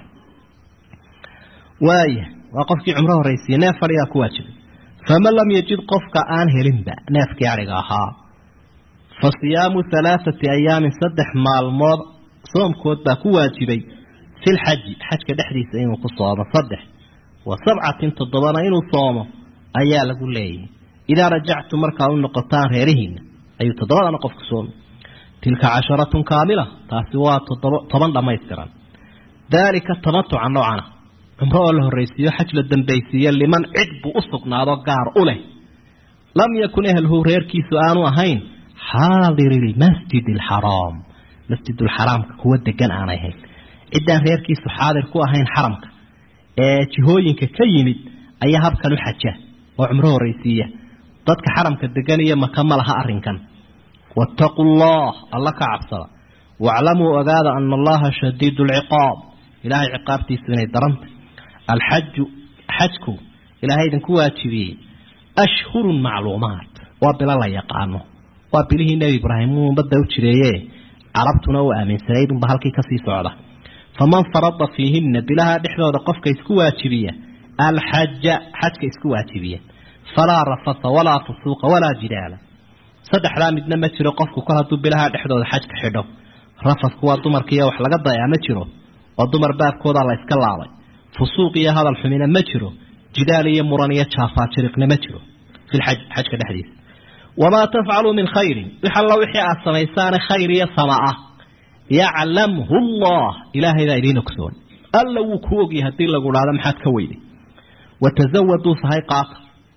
waaya waa qofkii cumro horraysiye neef fadhiyaa ku waajibay faman lam yajid qofka aan helinba neefkii adhiga ahaa fa siyaamu halaathati ayaamin saddex maalmood soomkood baa ku waajibay fi lxaji xajka dhexdiisa inuu ku soomo saddex wa sabcatin toddobana inuu soomo ayaa lagu leeyahay idaa rajactum markaa u noqotaan reerihiina ayuu toddobadana qofku soomi tilka casharatun kaamila taasi waa toddoba toban dhammaystiran daalika tamatuca noocana cumro oo la horraysiiyo xaj la dambaysiiyo liman cid buu u sugnaado gaar u leh lam yakun ehelhu reerkiisu aanu ahayn xaadiri lmasjid alxaraam masjidulxaraamka kuwa degan aanay ahayn ciddaan reerkiisu xaadir ku ahayn xaramka ee jihooyinka ka yimid ayaa habkan u xaja oo cumro horraysiiya dadka xaramka degan iyo maka ma laha arrinkan waataquu allah alla ka cabsada waaclamuu ogaada ana allaha shadiidu alciqaab ilaahay ciqaabtiisu inay darantay alxaju xajku ilaahay idinku waajibiyey ashhurun macluumaat waa bilo la yaqaano waa bilihii nebi ibraahim uu ummadda u jireeye carabtuna u aaminsanayd unba halkii kasii socda faman farada fiihina bilaha dhexdooda qofka isku waajibiya alxaja xajka isku waajibiya falaa rafasa walaa fusuuqa walaa jidaala saddexdaa midna ma jiro qofku kol hadduu bilaha dhexdooda xajka xidho rafasku waa dumarkiiyo wax laga dayaa ma jiro oo dumar baabkoodaa la iska laabay fusuuq iyo hadal xumina ma jiro jidaal iyo muran iyo jaafaajiriqna ma jiro filxaj xajka dhexdiisa wamaa tafcaluu min khayrin wix alla wixii aad samaysaane khayr iyo sama ah yaclamhu allah ilaahaybaa idiin ogsoon alla wuu ku ogyahay haddii lagu dhahdo maxaad ka weyday watazawaduu sahay qaata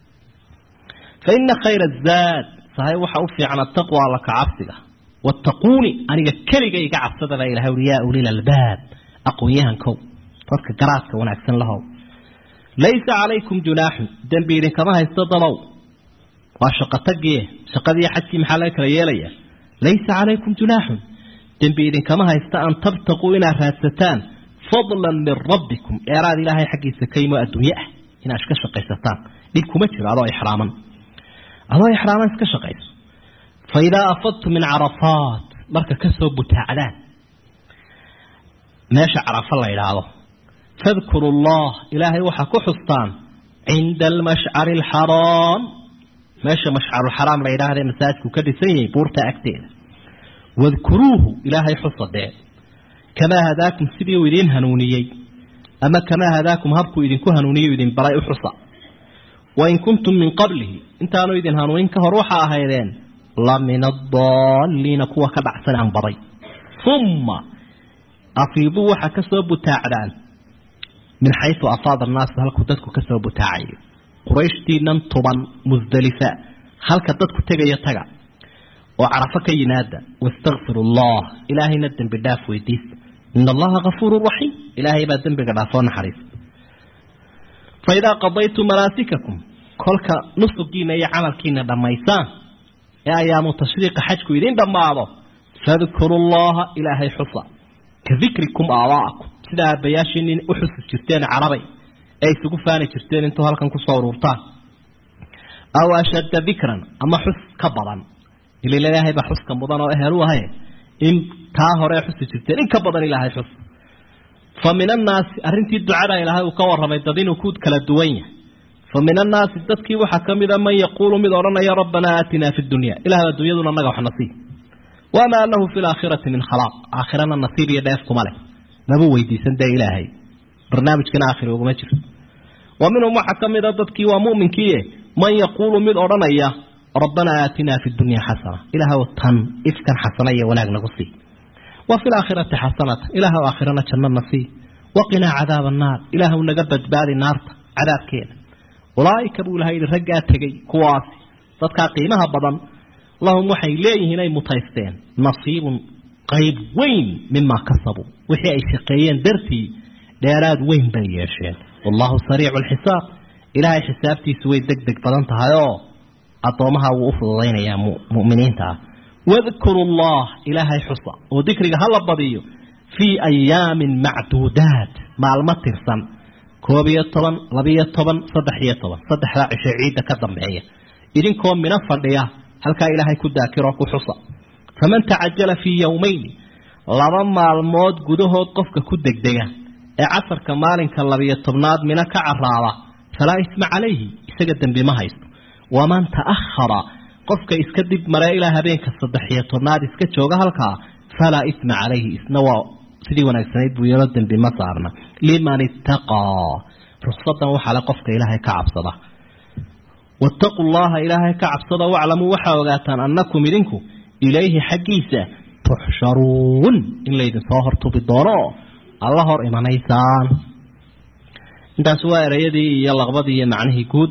fa ina khayra zaad sahay waxa u fiican ataqwa alla ka cabsiga wattaquuni aniga keliga iga cabsada baa ilahay uri yaa ulil albaab aqoon-yahankow dadka garaadka wanaagsan lahow laysa calaykum junaaxun dembi idinkama haysto dabow waa shaqo tagiye shaqadii xajkii maxaa laga kala yeelaya laysa calaykum junaaxun dembi idinkama haysta an tabtaquu inaad raadsataan fadlan min rabbikum eeraad ilaahay xaggiisa ka yimo adduunye ah inaad iska shaqaysataan dhib kuma jiro adoo ixraaman adoo ixraaman iska shaqayso fa idaa afadtu min carafaat marka kasoo butaacdaan meesha carafa la idhaahdo fadkuru allah ilaahay waxaa ku xustaan cinda almashcari alxaraam meesha mashcarulxaraam la yidhaahda masaajidku ka dhisan yahay buurta agteeda wadkuruuhu ilaahay xusadee kamaa hadaakum sidii uu idiin hanuuniyey ama kamaa hadaakum habkuu idinku hanuuniye idin baray u xusa wain kuntum min qablihi intaanu idin hanuunin ka hor waxaa ahaydeen la min adaalliina kuwa ka dhacsan aan baday uma afiiduu waxaa kasoo butaacdaan min xayu afaada annaasu halkuu dadku kasoo butaacayo qurayshtiinan tuban musdalifa halka dadku tegayo taga oo carafo ka yimaada wastakfiru allah ilaahayna dembi dhaaf weydiisa in allaha kafuuru raxiim ilaahay baa dembiga dhaafoo naxariisa fa idaa qadaytum manaasikakum kolka nusugiina iyo camalkiina dhammaysaan ee ayaamu tashriiqa xajku idin dhammaado fadkuru llaha ilaahay xusa ka dikrikum aabaa'akum sida aabbayaashiinin u xusi jirteen carabay ee isugu faani jirteen intuu halkan kusoo uruurtaan aw ashadda dikran ama xus ka badan ilila ilaahay baa xuska mudan oo ehel u ahay in taa hore xusi jirteen in ka badan ilaahay xus fa min annaasi arrintii ducada ilaahay uu ka warramay dad inuu ku kala duwan yahay fa min annaasi dadkii waxaa ka mid a man yaquulu mid odhanaya rabbanaa aatinaa fi dunya ilahay adduunyaduna naga wax nasiib wamaa lahu fi laakhirati min khalaaq aakhirana nasiib iyo dheef kuma leh maba weydiisan dee ilaahay barnaamijkana aakhiri uguma jirto wa minhum waxaa ka mid a dadkii waa mu'minkiie man yaquulu mid odhanaya rabbanaa aatinaa fi dunya xasana ilaahw tan ifkan xasana iyo wanaag nagu sii wa fi laakhirati xasanata ilaahw aakhirana jannana sii waqinaa cadaaba annaar ilaahw naga badbaadi naarta cadaabkeeda ulaaika buu ilahay yihi raggaa tegey kuwaasi dadkaa qiimaha badan lahum waxay leeyihiin ay mutaysteen nasiibun qayb weyn mimaa kasabuu wixii ay shaqeeyeen dartii dheeraad weyn bay yeesheen wallahu sariicu lxisaab ilaahay xisaabtiisu way deg deg badan tahay oo addoomaha wuu u fududaynayaa mu'miniinta ah wadkuru allah ilaahay xusa oo dikriga hala badiyo fii ayaamin macduudaat maalmo tirsan koob iyo toban labiyo toban saddex iyo toban saddexdaa cisho ciidda ka dambeeya idinkoo mina fadhiya halkaa ilaahay ku daakiroo ku xusa faman tacajala fii yowmayni laba maalmood gudahood qofka ku degdega ee casarka maalinka labiyo tobnaad mina ka caraaba falaa isma calayhi isaga dembi ma haysto waman ta'ahara qofka iska dib maree ilaa habeenka saddex-iyo tobnaad iska jooga halkaa falaa isma calayhi isna waa sidii wanaagsanayd buu yeelo dembi ma saarna liman ittaqaa ruksadan waxaa le qofka ilaahay ka cabsada wattaquu llaha ilaahay ka cabsada waclamuu waxaa ogaataan annakum idinku ilayhi xaggiisa tuxsharuun in laydinsoo hortubi doono alla hor imanaysaan intaas waa ereyadii iyo laqbadii iyo macnihii guud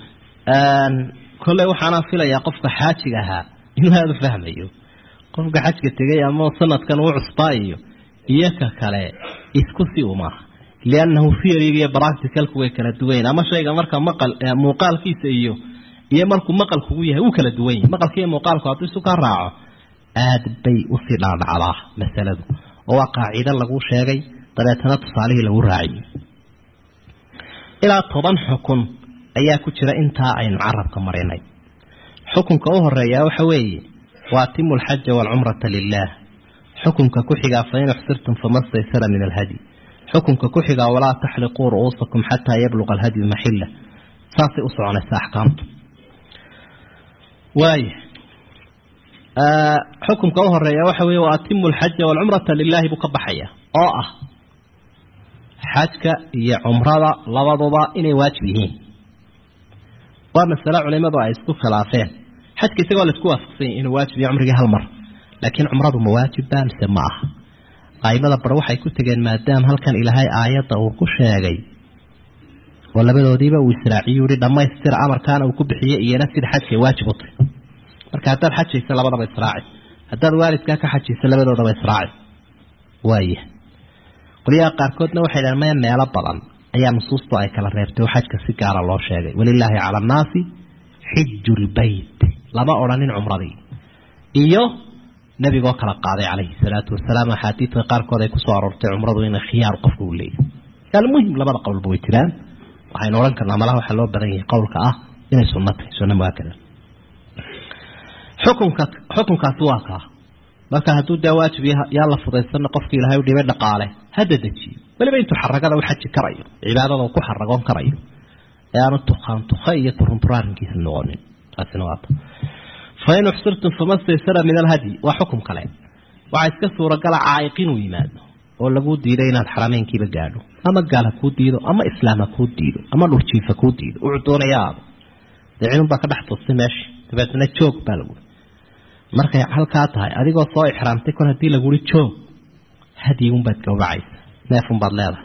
kolley waxaanaan filayaa qofka xaajiga ahaa inuu aada u fahmayo qofka xajka tegay ama sanadkan uu cusbaa iyo iyo ka kale isku si umaaha liannahu theoryga iyo practicalku way kala duwanyahin ama shayga marka maqal muuqaalkiisa iyo iyo markuu maqalkugu yahay wuu kala duwan yahay maqalka iyo muuqaalku hadduu isu ka raaco aad bay usii dhaadhacdaa masaladu oo waa qaacido lagu sheegay dabeetana tusaalihii lagu raaciyey ilaa toban xukun ayaa ku jira intaa aynu carabka marinay xukunka u horeeyaa waxa weeye wa atimu alxaja waalcumrata lilah xukunka ku xigaa fain uxsirtum fama staysara min alhadi xukunka ku xigaa walaa taxliquu ru'uusakum xataa yabluqa alhadyu maxila saasay u soconaysa axkaamtu waaya xukunka u horeeya waxa weeye wa atimu alxaja waalcumrata lilaahi buu ka baxaya oo ah xajka iyo cumrada labaduba inay waajib yihiin waa masale culimadu ay isku khilaafeen xajka isagoo la isku waafaqsanya inuu waajib iyo cumrigii hal mar laakiin cumradu ma waajibba mise ma aha aimada bar waxay ku tegeen maadaama halkan ilaahay aayadda uu ku sheegay oo labadoodiiba uu israaciyu yihi dhammaystira amarkaana uu ku bixiyey iyana sida xajkay waajib u tahy marka haddaad xajaysa labadaba israaci haddaad waalidkaa ka xajaysa labadoodaba israaci waaya qolyaha qaarkoodna waxay dhaheen maya meelo badan ayaa nusuustu ay kala reebtay oo xajka si gaara loo sheegay walilaahi cala annaasi xiju lbeyt lama odhanin cumradii iyo nebigoo kala qaaday calayhi salaatu wasalaam axaadiidka qaarkood ay kusoo aroortay cumradu inay khiyaar qofka uu leeyahay almuhim labada qowlba way jiraan waxaynu odhan karnaa malaha waxaa loo badan yahay qowlka ah inay sunno tahay sunno muaakada xukunka xukunkaasi waa kaa marka hadduu daa waajib yaa la fudaysana qofki ilahay u dhibay dhaqaale hada dejiyo weliba intuu xaragada u xaji karayo cibaadada uu ku xaragoon karayo ee aanu tukaan tuka iyo turuntura arrinkiisa noqonin taasina waata fain uxsirtum fama staysara min alhadyi waa xukum kale waxaa iska suuragala caa'iq inuu yimaado oo laguu diiday inaad xarameynkiiba gaadho ama gaal ha kuu diido ama islaam ha kuu diido ama dhurjiif ha kuu diido wuxuu doonaya aado dee cidunbaa ka dhex tustay meesha dabeetna joog baa lagu markay halkaa tahay adigoo soo ixraamtay kol haddii laguri joog hadyigunbaad gawracaysa neefunbaad leedahay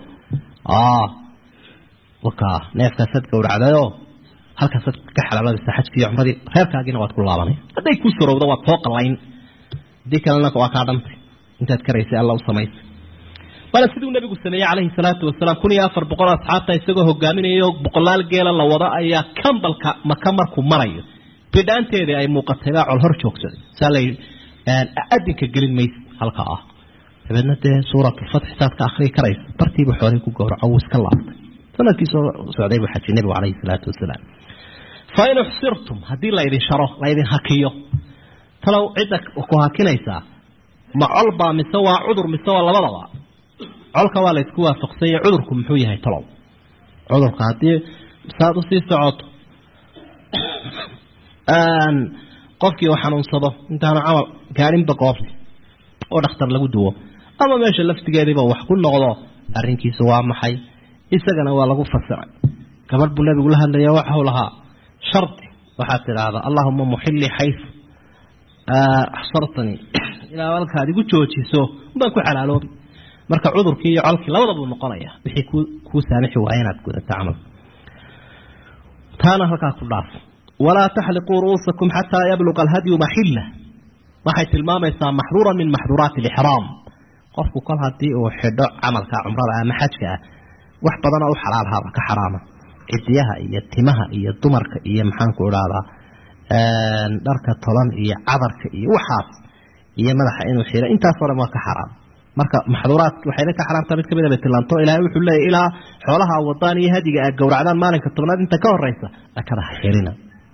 waka neefkaasaad gawracdayoo halkaasaad ka xalaaladaysa xajkii iyo cumradii reerkaagiina waad ku laabanaya hadday kuu sorowdo waad soo qallayn haddii kalena waa kaa dhantay intaad karaysay alla u samaysay waana siduu nabigu sameeyey calayhi salaatu wasalaam kun iyo afar boqol asxaabta isagoo hogaaminayo boqolaal geela la wado ayaa kambalka maka markuu marayo bidhaanteedii ay muuqatay baa col hor joogsaday saa la adinka gelin maysa halka ah dabeedna dee suuratulfatx saad ka akrii karaysa bartiibu xoolay ku gowraco wuu iska laabtay sanadkii soo socday buu xajiyay nabigu calayhi salaatu wasalaam fa in uxsirtum haddii laydin sharo laydin hakiyo talow cidda ku hakinaysaa ma colbaa mise waa cudur mise waa labadaba colka waa laysku waafaqsanya cudurku muxuu yahay talow cudurka haddii saad usii socoto qofkii uu xanuunsado intaanu camal gaadhinba goobta oo dhakhtar lagu duwo ama meesha laftigeediiba wax ku noqdo arrinkiisu waa maxay isagana waa lagu fasiray gabadh buu nabigu la hadlaya waxau lahaa shardi waxaad tidhaahdaa allahuma muxilii xaysu axsartanii ilaa halkaad igu joojiso baan ku xalaaloobi marka cudurkii iyo colkii labada buu noqonaya wixii kuu saamixi waaya inaad gudato camal taana halkaa ku dhaaf walaa taxliquu ru'uusakum xataa yabluqa alhadyu maxilla waxay tilmaamaysaa maxduura min maxduuraati alixraam qofku kol haddii uu xidho camalka cumrada ama xajka ah wax badanoo u xalaalhaaba ka xaraama cidiyaha iyo timaha iyo dumarka iyo maxaanku idhaahdaa dharka toban iyo cadarka iyo waxaas iyo madaxa inuu xiro intaasoo dhan waa ka xaraam marka maxduuraad waxayna ka xaraamtaa mid kamid a bay tilaanto ilaahay wuxuu leeyahy ilaa xoolaha wadaan iyo hadiga aad gowracdaan maalinka tobnaad inta ka horeysa dhakada ha xirina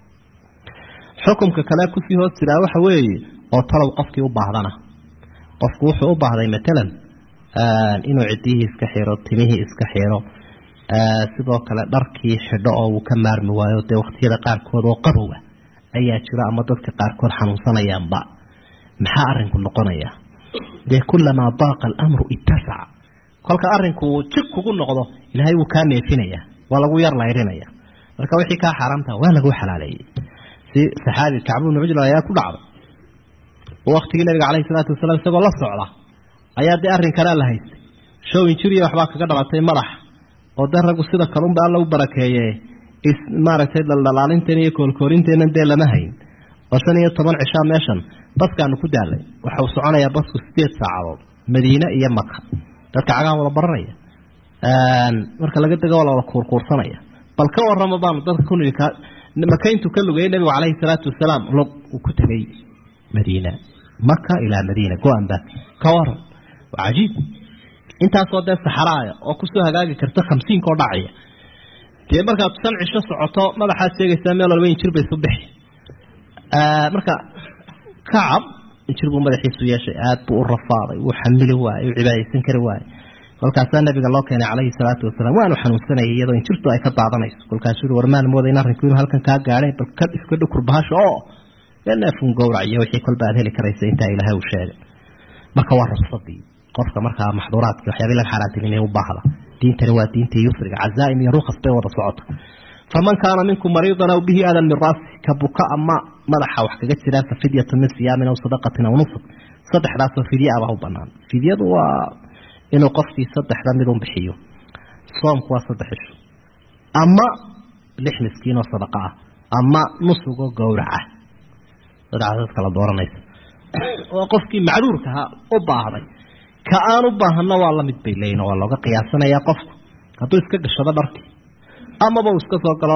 xukumka kale kusii hoos jiraa waxa weeye oo talow qofkii u baahdana qofku wuxuu u baahday matalan inuu cidiyihii iska xiro timihii iska xiro sidoo kale dharkii xidho oo uu ka maarmi waayo dee waqtiyada qaarkood oo qabowa ayaa jira ama dadka qaarkood xanuunsanayaanba maxaa arinku noqonaya dee kulamaa daaqa alamru ittasaca kolka arinku jig kugu noqdo ilaahay wuu kaa neefinaya waa lagu yar layrinaya marka wixii kaa xaaraamta waa lagu xalaaleeyey si saxaabi kacbu bnu cujla ayaa ku dhacday waktigii nabiga caleyhi salaatu wasalaam isagoo la socda ayaa dee arrinkanaa la haystay show injiriya waxbaa kaga dhalatay madax oo dee raggu sida kalunba alla u barakeeye maaragtay dhaldhalaalinteen iyo koolkoorinteenan dee lama hayn oo shan iyo toban cishaa meeshan baskaanu ku daalay waxau soconayaa basku sideed saacadood madiine iyo maka dadka cagaan wada baranaya marka laga dego waa lawada kuurkuursanaya bal ka warama baanu dadka kunigi makayntu ka lugayay nabigu caleyhi salaatu wasalaam log uu ku tegay madiina maka ilaa madiina go-anba ka waran waa cajiib intaasoo dee saxaraaya oo kusoo hagaagi karta khamsiinkaoo dhacaya dee markaad shan cisho socoto madaxaad sheegaysaa meel walba injir bay isu bixi marka kacab injir buu madaxiisu yeeshay aada buu u rafaaday wuu xamili waayey uu cibaadaysan kari waayey kolkaasaa nabiga loo keenay caleyhi salaatu wasalaam waanu xanuunsanayay iyadoo injirtu ay ka daadanayso kolkaasuu ui warmaan mooda in arrinku inuu halkan kaa gaadhay bal ka iska dhukur bahasha oo dee neefun gowrac iyo wixii kolba aad heli karaysa intaa ilaahay uu sheegay marka waa rufsadii qofka markaa maxduuraadki waxyaabii laga xaaraantilinay u baahda diintani waa diintii yusriga cazaa'im iyo rukas bay wada socota faman kaana minkum mariidan aw bihi adan min raasi ka buka ama madaxa wax kaga jiraan fa fidyatu min siyaamin aw sadaqatin aw nusuk saddexdaasoo fidye abaa u banaan fidyadu waa inuu qofkii saddexda midun bixiyo soomku waa saddex isho ama lix miskiin oo sadaqa ah ama nusugoo gowraca saddexdaas kala dooranaysa oo qofkii macduurkaha u baahday ka aan u baahana waa lamid bay leeyihin waa looga qiyaasanayaa qofku hadduu iska gashado dharkii amaba uu iska soo galo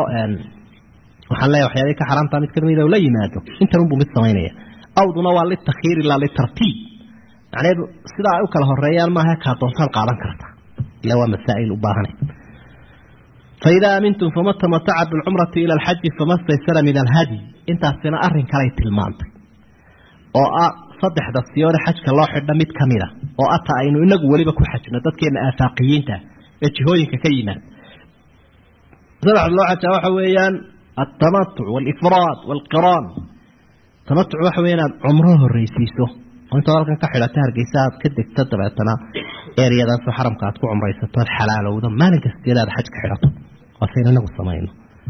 waxaan leeyahay waxyaabay ka xaraamtaa mid kamid la yimaado intan unbuu mid samaynaya awduna waa litakhiir ilaa litartiib macnaheedu sidaa ay u kala horeeyaan maaha kaa doontaan qaadan karta ila waa masaa'il u baahanay faidaa amintum fama tamataca bilcumrati ila alxaji fama staysara min alhadi intaasina arrin kalay tilmaantay oo ah saddexda siyoode xajka loo xidha mid ka mida oo ata aynu inagu weliba ku xajno dadkeena aafaaqiyiinta ee jihooyinka ka yimaad saddexda loo xajaa waxa weeyaan altamatuc walifraad walqiraan tamatuc waxa weya inaad cumro horreysiiso oo intaad halkan ka xidhata hargeysa aad ka degto dabeetana eryadaasoo xaramka aad ku cumraysato aad xalaalowdo maalin kasteeda aad xaj ka xidhato waasaynu inagu samayno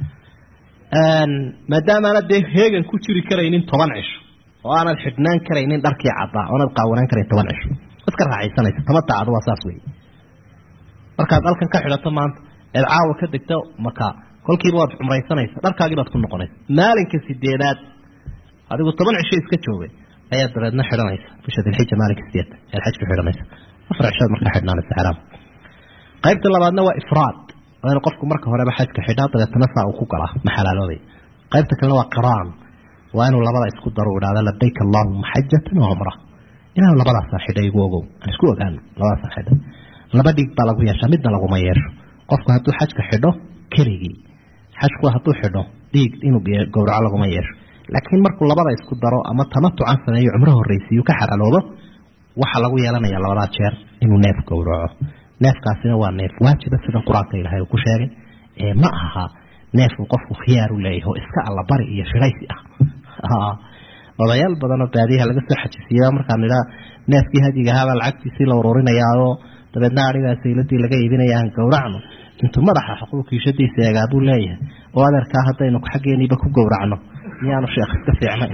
maadaamaana dee heegan ku jiri karaynin toban cisho oo aanad xidhnaan karaynin dharkii caddaa oonad qaawanaan karayn toban cisho iska raaxaysanaysa tamatacadu waa saas wey markaad halkan ka xidhato maanta eed caawa ka degto maka kolkiiba waad cumraysanaysa dharkaagii baad ku noqonaysa maalinka sideedaad adigu toban cisho iska joogay ayaad dabeedna xidhanaysa bisha dilxija maalinka sideed ayaad xajka xidhanaysa afar cishood markaa xidhnaanaysa xeraam qaybta labaadna waa ifraad waa inu qofku marka horeba xajka xidhaa dabeetana saa uu ku galaa ma xalaaloobay qaybta kalena waa qiraan waa inuu labada isku daro u idhahda labayk allahuma xajatan wa cumra inaan labadaasaa xidhay igu ogow aan isku ogaano labadaasaa xidhay laba dhiig baa lagu yeeshaa midna laguma yeesho qofku hadduu xajka xidho keligii xajku hadduu xidho dhiig inuu gowraco laguma yeesho laakiin markuu labada isku daro ama tamatucan sameeyo cumro horreysiiyu ka xaraloobo waxaa lagu yeelanaya labadaa jeer inuu neef gowraco neefkaasina waa neef waajiba sida qur-aanka ilaahay uu ku sheegay ee ma aha neefuu qofku khiyaar u leeyahay oo iska allabari iyo shiraysi ah odayaal badanoo baadiyaha laga soo xajisiiya markaan idhaa neefkii hadiga ahaabaa lacagtiisii la ururinayaaoo dabeedna arigaa sayladii laga iibinaya aan gowracno intuu madaxa xuquuqiishadiisa eegaa buu leeyahay oo adeerkaa haddaynu xaggeeniiba ku gowracno miyaanu sheekh iska fiicnay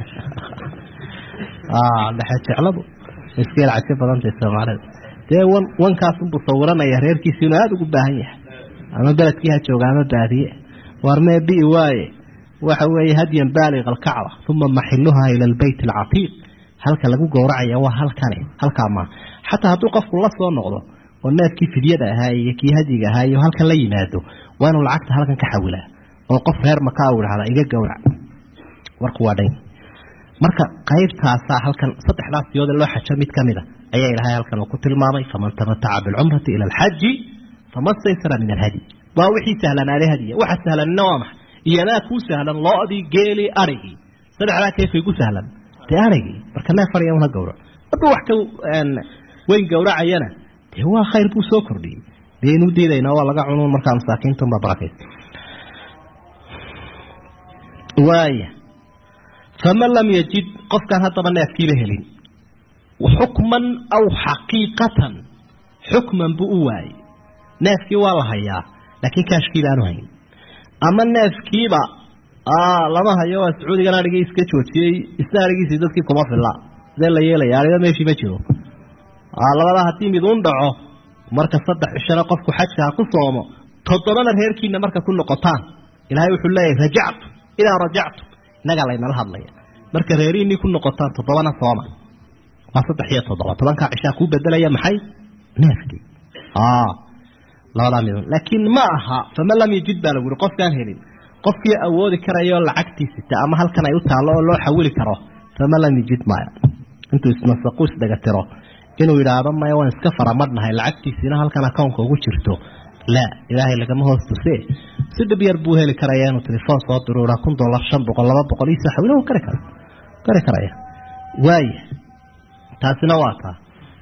dhexe jecladu iskeel cajo badantay soomaalida dee wan wankaasunbuu sawiranaya reerkiisi inuu aada ugu baahan yahay ama beledkii ha jooga ama baadiye warmee bi waaye waxa weeye hadyan baaliq alkacba uma maxiluhaa ila albeyt alcatiiq halka lagu gowracaya waa halkani halkaa maa xataa hadduu qofku la soo noqdo oo neefkii fidyada ahaa iyo kii hadiga ahaa iyo halkan la yimaado waa inuu lacagta halkan ka xawilaa oo qof reer makaa u idhahda iga gowrac warku waa dhan marka qaybtaasaa halkan saddexdaas siyooda loo xajo mid ka mid a ayaa ilaahay halkan uu ku tilmaamay faman tamataca bilcumrati ila alxaji fama staysara min alhadi waa wixii sahlanaaday hadiya waxa sahlanina waa maxay iyomaa kuu sahlan loodii geeli arigii saddexdaa keefay ku sahlan dee arigii marka neef ariga una gowrac hadduu wax ka weyn gowracayana dee waa khayr buu soo kordhiyey dee inuu diidayna waa laga cunuun markaa masaakiintunba barakaysa waaya faman lam yajid qofkaan haddaba neefkiiba helin xukman aw xaqiiqatan xukman buu u waayey neefkii waa la hayaa laakiin kaashkiiba aanu hayn ama neefkiiba lama hayo waa sacuudigan arigii iska joojiyey isna arigiisii dadkii kuma filla sidee la yeelaya ariga meeshii ma jiro labadaa haddii miduun dhaco marka saddex cishana qofku xajka ha ku soomo toddobana reerkiina marka ku noqotaan ilaahay wuxuu leeyahay rajactu idaa rajactu innagaa laynala hadlaya marka reerihiinii ku noqotaan toddobana sooma waa saddex iyo toddoba tobankaa cishaa kuu bedelaya maxay neefkii labadaa midun laakiin ma aha faman lam yajid baa lagu yihi qofkaan helin qofkii awoodi karayo lacagtiisita ama halkan ay u taallo oo loo xawili karo faman lam yajid maya intuu ismasaqu isdhegatiro inuu yidhaahdo maya waan iska faramadhnahay lacagtiisiina halkan akownka ugu jirto laa ilaahay lagama hoos tuse si dhib yar buu heli karaya inuu telefoon soo diruura kun dollar shan boqol laba boqol iisa xawilo kari kara kari karaya waaya taasina waa taa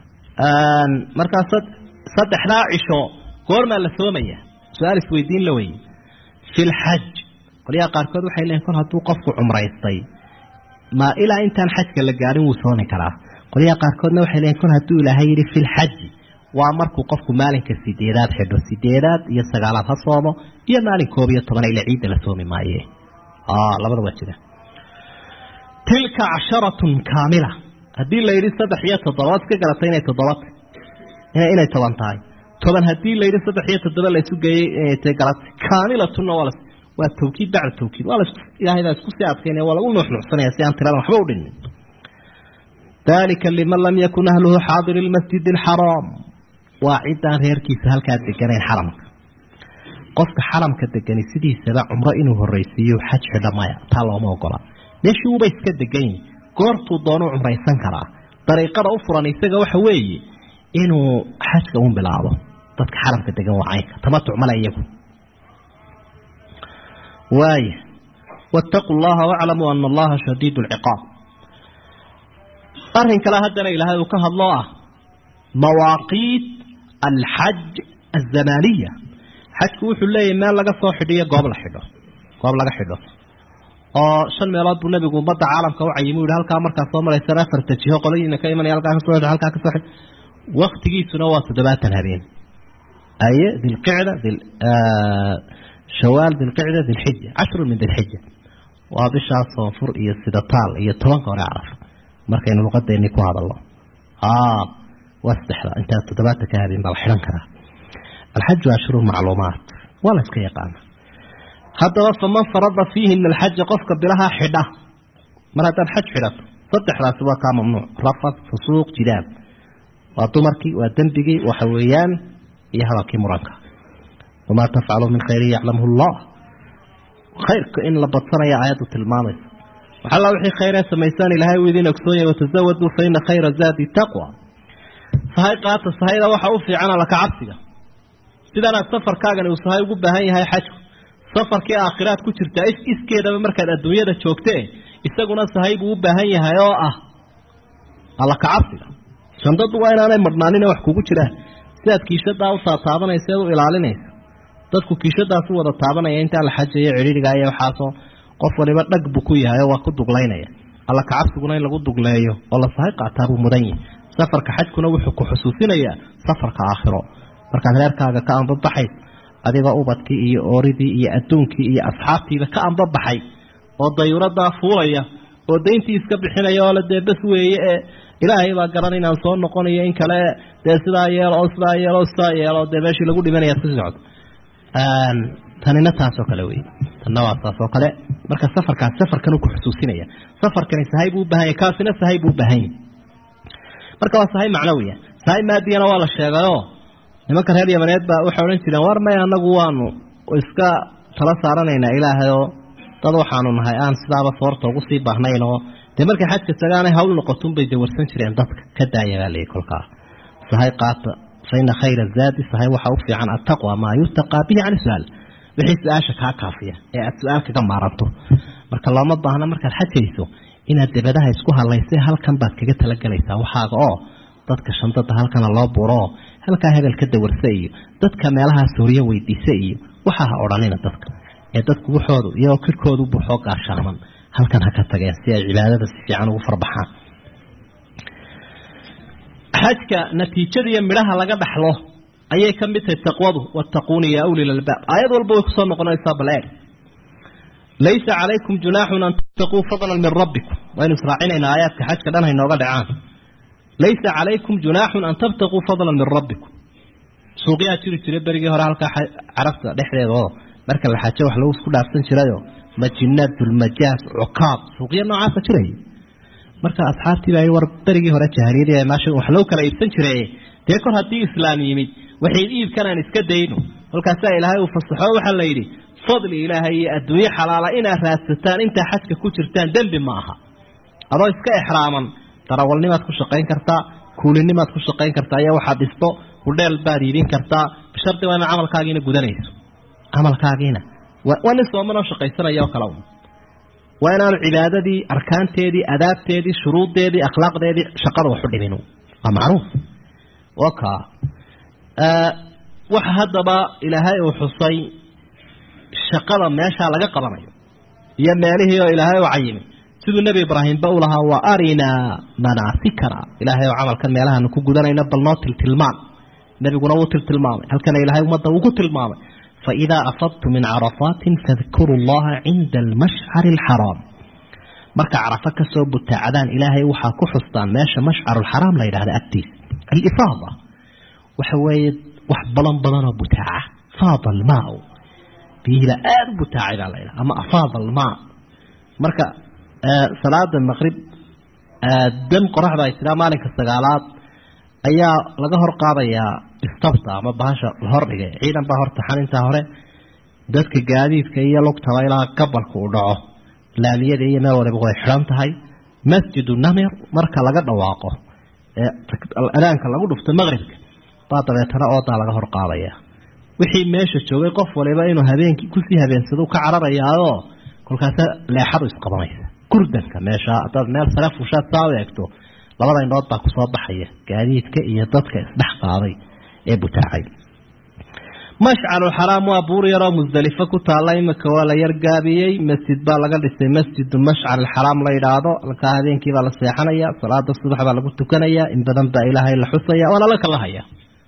markaa saddexdaa cisho goormaa la soomaya su-aal isweydiin la weye fi lxaj qolyaha qaarkood waxay leeyiin kol hadduu qofku cumraystay ma ilaa intaan xajka la gaarin wuu soomi karaa qolyaha qaarkoodna waxay leeyiin kol hadduu ilaahay yidhi fi lxaji waa markuu qofku maalinka sideedaad xidho sideedaad iyo sagaalaad ha soomo iyo maalin koob iyo toban ila ciidda la soomi maaye labada waa jira tilka casharatun kaamila haddii la yidhi saddex iyo toddobaad iska garatay inay toddoba inay toban tahay toban haddii la yidhi saddex iyo toddoba la isu geeyey inay tahay garatay kaamilatunna waa waa tawkiid bacda tawkiid waa la ilaahay baa isku sii adkaynaya waa lagu nuuxnuuxsanaya si aan tiradan waxba u dhinin dalika liman lam yakun ahluhu xaadiri lmasjid alxaraam waa ciddaan reerkiisa halkaa deganayn xaramka qofka xaramka degani sidiisaba cumro inuu horreysiiyo xaj xidha maya taa looma ogola meeshii uuba iska degan yihi goortuu doonuu cumraysan karaa dariiqada u furan isaga waxa weeye inuu xajka un bilaabo dadka xaramka degan waa caynka tamatuc male iyagu waaya waataquu llaha waclamuu ana allaha shadiid lciqaab arrin kale haddana ilaahay uu ka hadloo ah mawaaqiit alxaj azamaniya xajku wuxuu leeyahy meel laga soo xidhiyo goob la xidho goob laga xidho oo shan meelood buu nabigu ummadda caalamka u cayimi u yihi halkaa markaa soo maraysana afarta jiho qoladiina ka imanaya halkaa kasoo xidho halkaa kasoo xidho waktigiisuna waa toddobaatan habeen aye dilqicda dil shawaal dilqicda dilxija cashrun min dilxija waa bishaas soonfur iyo sidataal iyo tobanka hore carafa markaynu luqadeennii ku hadalno waa saddexda intaa toddobaatan ka habeen baa la xidhan karaa alxaju ashhuru macluumaat waa la iska yaqaana haddaba faman farada fiihina alxaja qofka bilaha xidha mar haddaad xaj xidhato saddexdaasi waa kaa mamnuuc rafad fusuuq jidaab waa dumarkii waa dembigii waxa weeyaan iyo hadalkii muranka wamaa tafcalu min khayrin yaclamhu llah khayrka in la badsanaya aayaddu tilmaamaysa waxalla wixii khayree samaysaan ilaahay uu idin ogsoonyahy watazawaduu fa ina khayra zaadi taqwa sahay qaata sahayda waxa u fiican alla ka cabsiga sidanaad safarkaagani uu sahay ugu baahan yahay xajku safarkii aakhiraad ku jirtaa iskeedaba markaad adduunyada joogtee isaguna sahay buu u baahan yahay oo ah alla kacabsiga shandadu waa inaanay marhnaanin wax kugu jiraan sidaad kiishadaa u taataabanaysa eed u ilaalinaysa dadku kiishadaas u wada taabanaya intaa la xajayo cidhiiriga iyo waxaasoo qof waliba dhag buu ku yahay oo waa ku duglaynaya alla kacabsiguna in lagu dugleeyo oo la sahay qaataa buu mudan yahay safarka xajkuna wuxuu ku xusuusinayaa safarka aakhiro markaad reerkaaga ka anbabaxays adigoo ubadkii iyo ooridii iyo adduunkii iyo asxaabtiiba ka anbabaxay oo dayuuradaa fuulaya oo dayntii iska bixinaya oo la dee bas weeye ee ilaahay baa garan inaan soo noqonayo in kale dee sidaa yeelo oo sidaa yeelo o sidaa yeelo dee meeshii lagu dhimanaya si socdo tanina taasoo kale wey tanna waa saas oo kale marka safarkaas safarkan ku xusuusinaya safarkani sahay buu ubaahan yahy kaasina sahay buu ubaahan yahy marka waa sahay macnawiya sahay maadiyana waa la sheegayoo nimanka reer yamaneed baa waxay odhan jireen war may anagu waanu iska tala saaranaynaa ilaahay oo dad waxaanu nahay aan sidaaba soorta ugu sii baahnayn oo dee markay xajka tagaanay hawl noqotunbay dawarsan jireen dadka ka daaya baa layihi kolkaa sahay qaata fa ina khayra zaadi sahay waxaa u fiican attaqwa maa yutaqaa bihi can su-aal wixii su-aasha kaa kaafiya ee aada su-aal kaga maaranto marka looma baahna markaad xajayso inaad dabadaha isku hadlaysay halkan baad kaga talagelaysaa waxaaga oo dadka shandada halkana loo buuroo halkaa hebel ka dawarsa iyo dadka meelahaa sooriyo weydiisa iyo waxaa ha odhanina dadka ee dadku waxoodu iyagoo kirkoodu buuxoo gaashaaman halkan ha ka tageen si ay cibaadada si fiican ugu farbaxaan xajka natiijada iyo midhaha laga dhaxlo ayay ka mid tahay taqwadu wattaquuni ya uli lalbaab aayad walba way kusoo noqonaysaa bal eeg laysa calaykum junaaxun an tattaquu fadlan min rabbikum waynu israacinaynaa aayaadka xajka dhan haynooga dhacaan laysa calaykum junaaxun an tabtaquu fadlan min rabbikum suuqyaa jiri jiray berigii hore halkaa carabta dhexdeeda oo marka la xajo wax lagu isku dhaafsan jirayo majinaad dulmajaas cukaab suuqyo noocaasa jiray marka asxaabtii baa war berigii hore jahariyadii maasha wax lagu kala iibsan jiray dee kor haddii islaam yimid waxay iibkan aan iska dayno kolkaasaa ilaahay uu fasaxo waxaa la yidhi fadli ilaahay iyo adduunyo xalaala inaad raadsataan intaa xajka ku jirtaan dembi ma aha adoo iska exraaman darawalnimaad ku shaqayn kartaa kuulinimaad ku shaqayn kartaa iyo waxaad dhisto hudheel baad iibin kartaa bishardi waa ina camalkaagiina gudanayso camalkaagiina waa nin soomanoo shaqaysanaya oo kale waa inaanu cibaadadii arkaanteedii adaabteedii shuruuddeedii akhlaaqdeedii shaqada waxu dhimin waa macruuf waka waxa haddaba ilaahay uu xusay shaqada meeshaa laga qabanayo iyo meelihii oo ilaahay u cayimay siduu nebi ibraahimba u lahaa wa arinaa manaasikana ilaahay oo camalkan meelahaanu ku gudanayna bal noo tiltilmaan nebiguna wuu tiltilmaamay halkana ilaahay ummadda uu ku tilmaamay faidaa afadtu min carafaatin fadkuru llaha cinda almashcari alxaraam marka carafo kasoo butaacdaan ilaahay waxaa ku xustaan meesha mashcarulxaraam la yidhahda agtiisa alifaada waxa weeye wax badan badanoo butaaca faada almaau biyihila aada u butaacay baa la yidhaha ama afaada almaa marka salaada maqrib dam qoraxda ay tiraa maalinka sagaalaad ayaa laga hor qaadayaa istabta ama bahasha la hordhigay ciidan baa hortaxan intaa hore dadka gaadiidka iyo lugtaba ilaa gabalka uu dhaco laamiyada iyo meel waliba way xidhan tahay masjidu namir marka laga dhawaaqo adaanka lagu dhufto maqribka baa dabeetana oodaa laga hor qaadaya wixii meesha joogay qof waliba inuu habeenkii kusii habeensado ka cararayaayoo kolkaasa leexadu isqabanaysa gurdanka meesha hadaad meel sare fushaad saa u eegto labada indhood baa kusoo baxaya gaadiidka iyo dadka isdhex qaaday ee butaacay mashcaruxaraam waa buur yaroo musdelifo ku taalla imika waa la yargaabiyey masjid baa laga dhisay masjidu mashcar alxaraam la yidhaahdo halkaa habeenkii baa la seexanaya salaada subax baa lagu tukanaya in badan baa ilaahay la xusaya waana la kala haya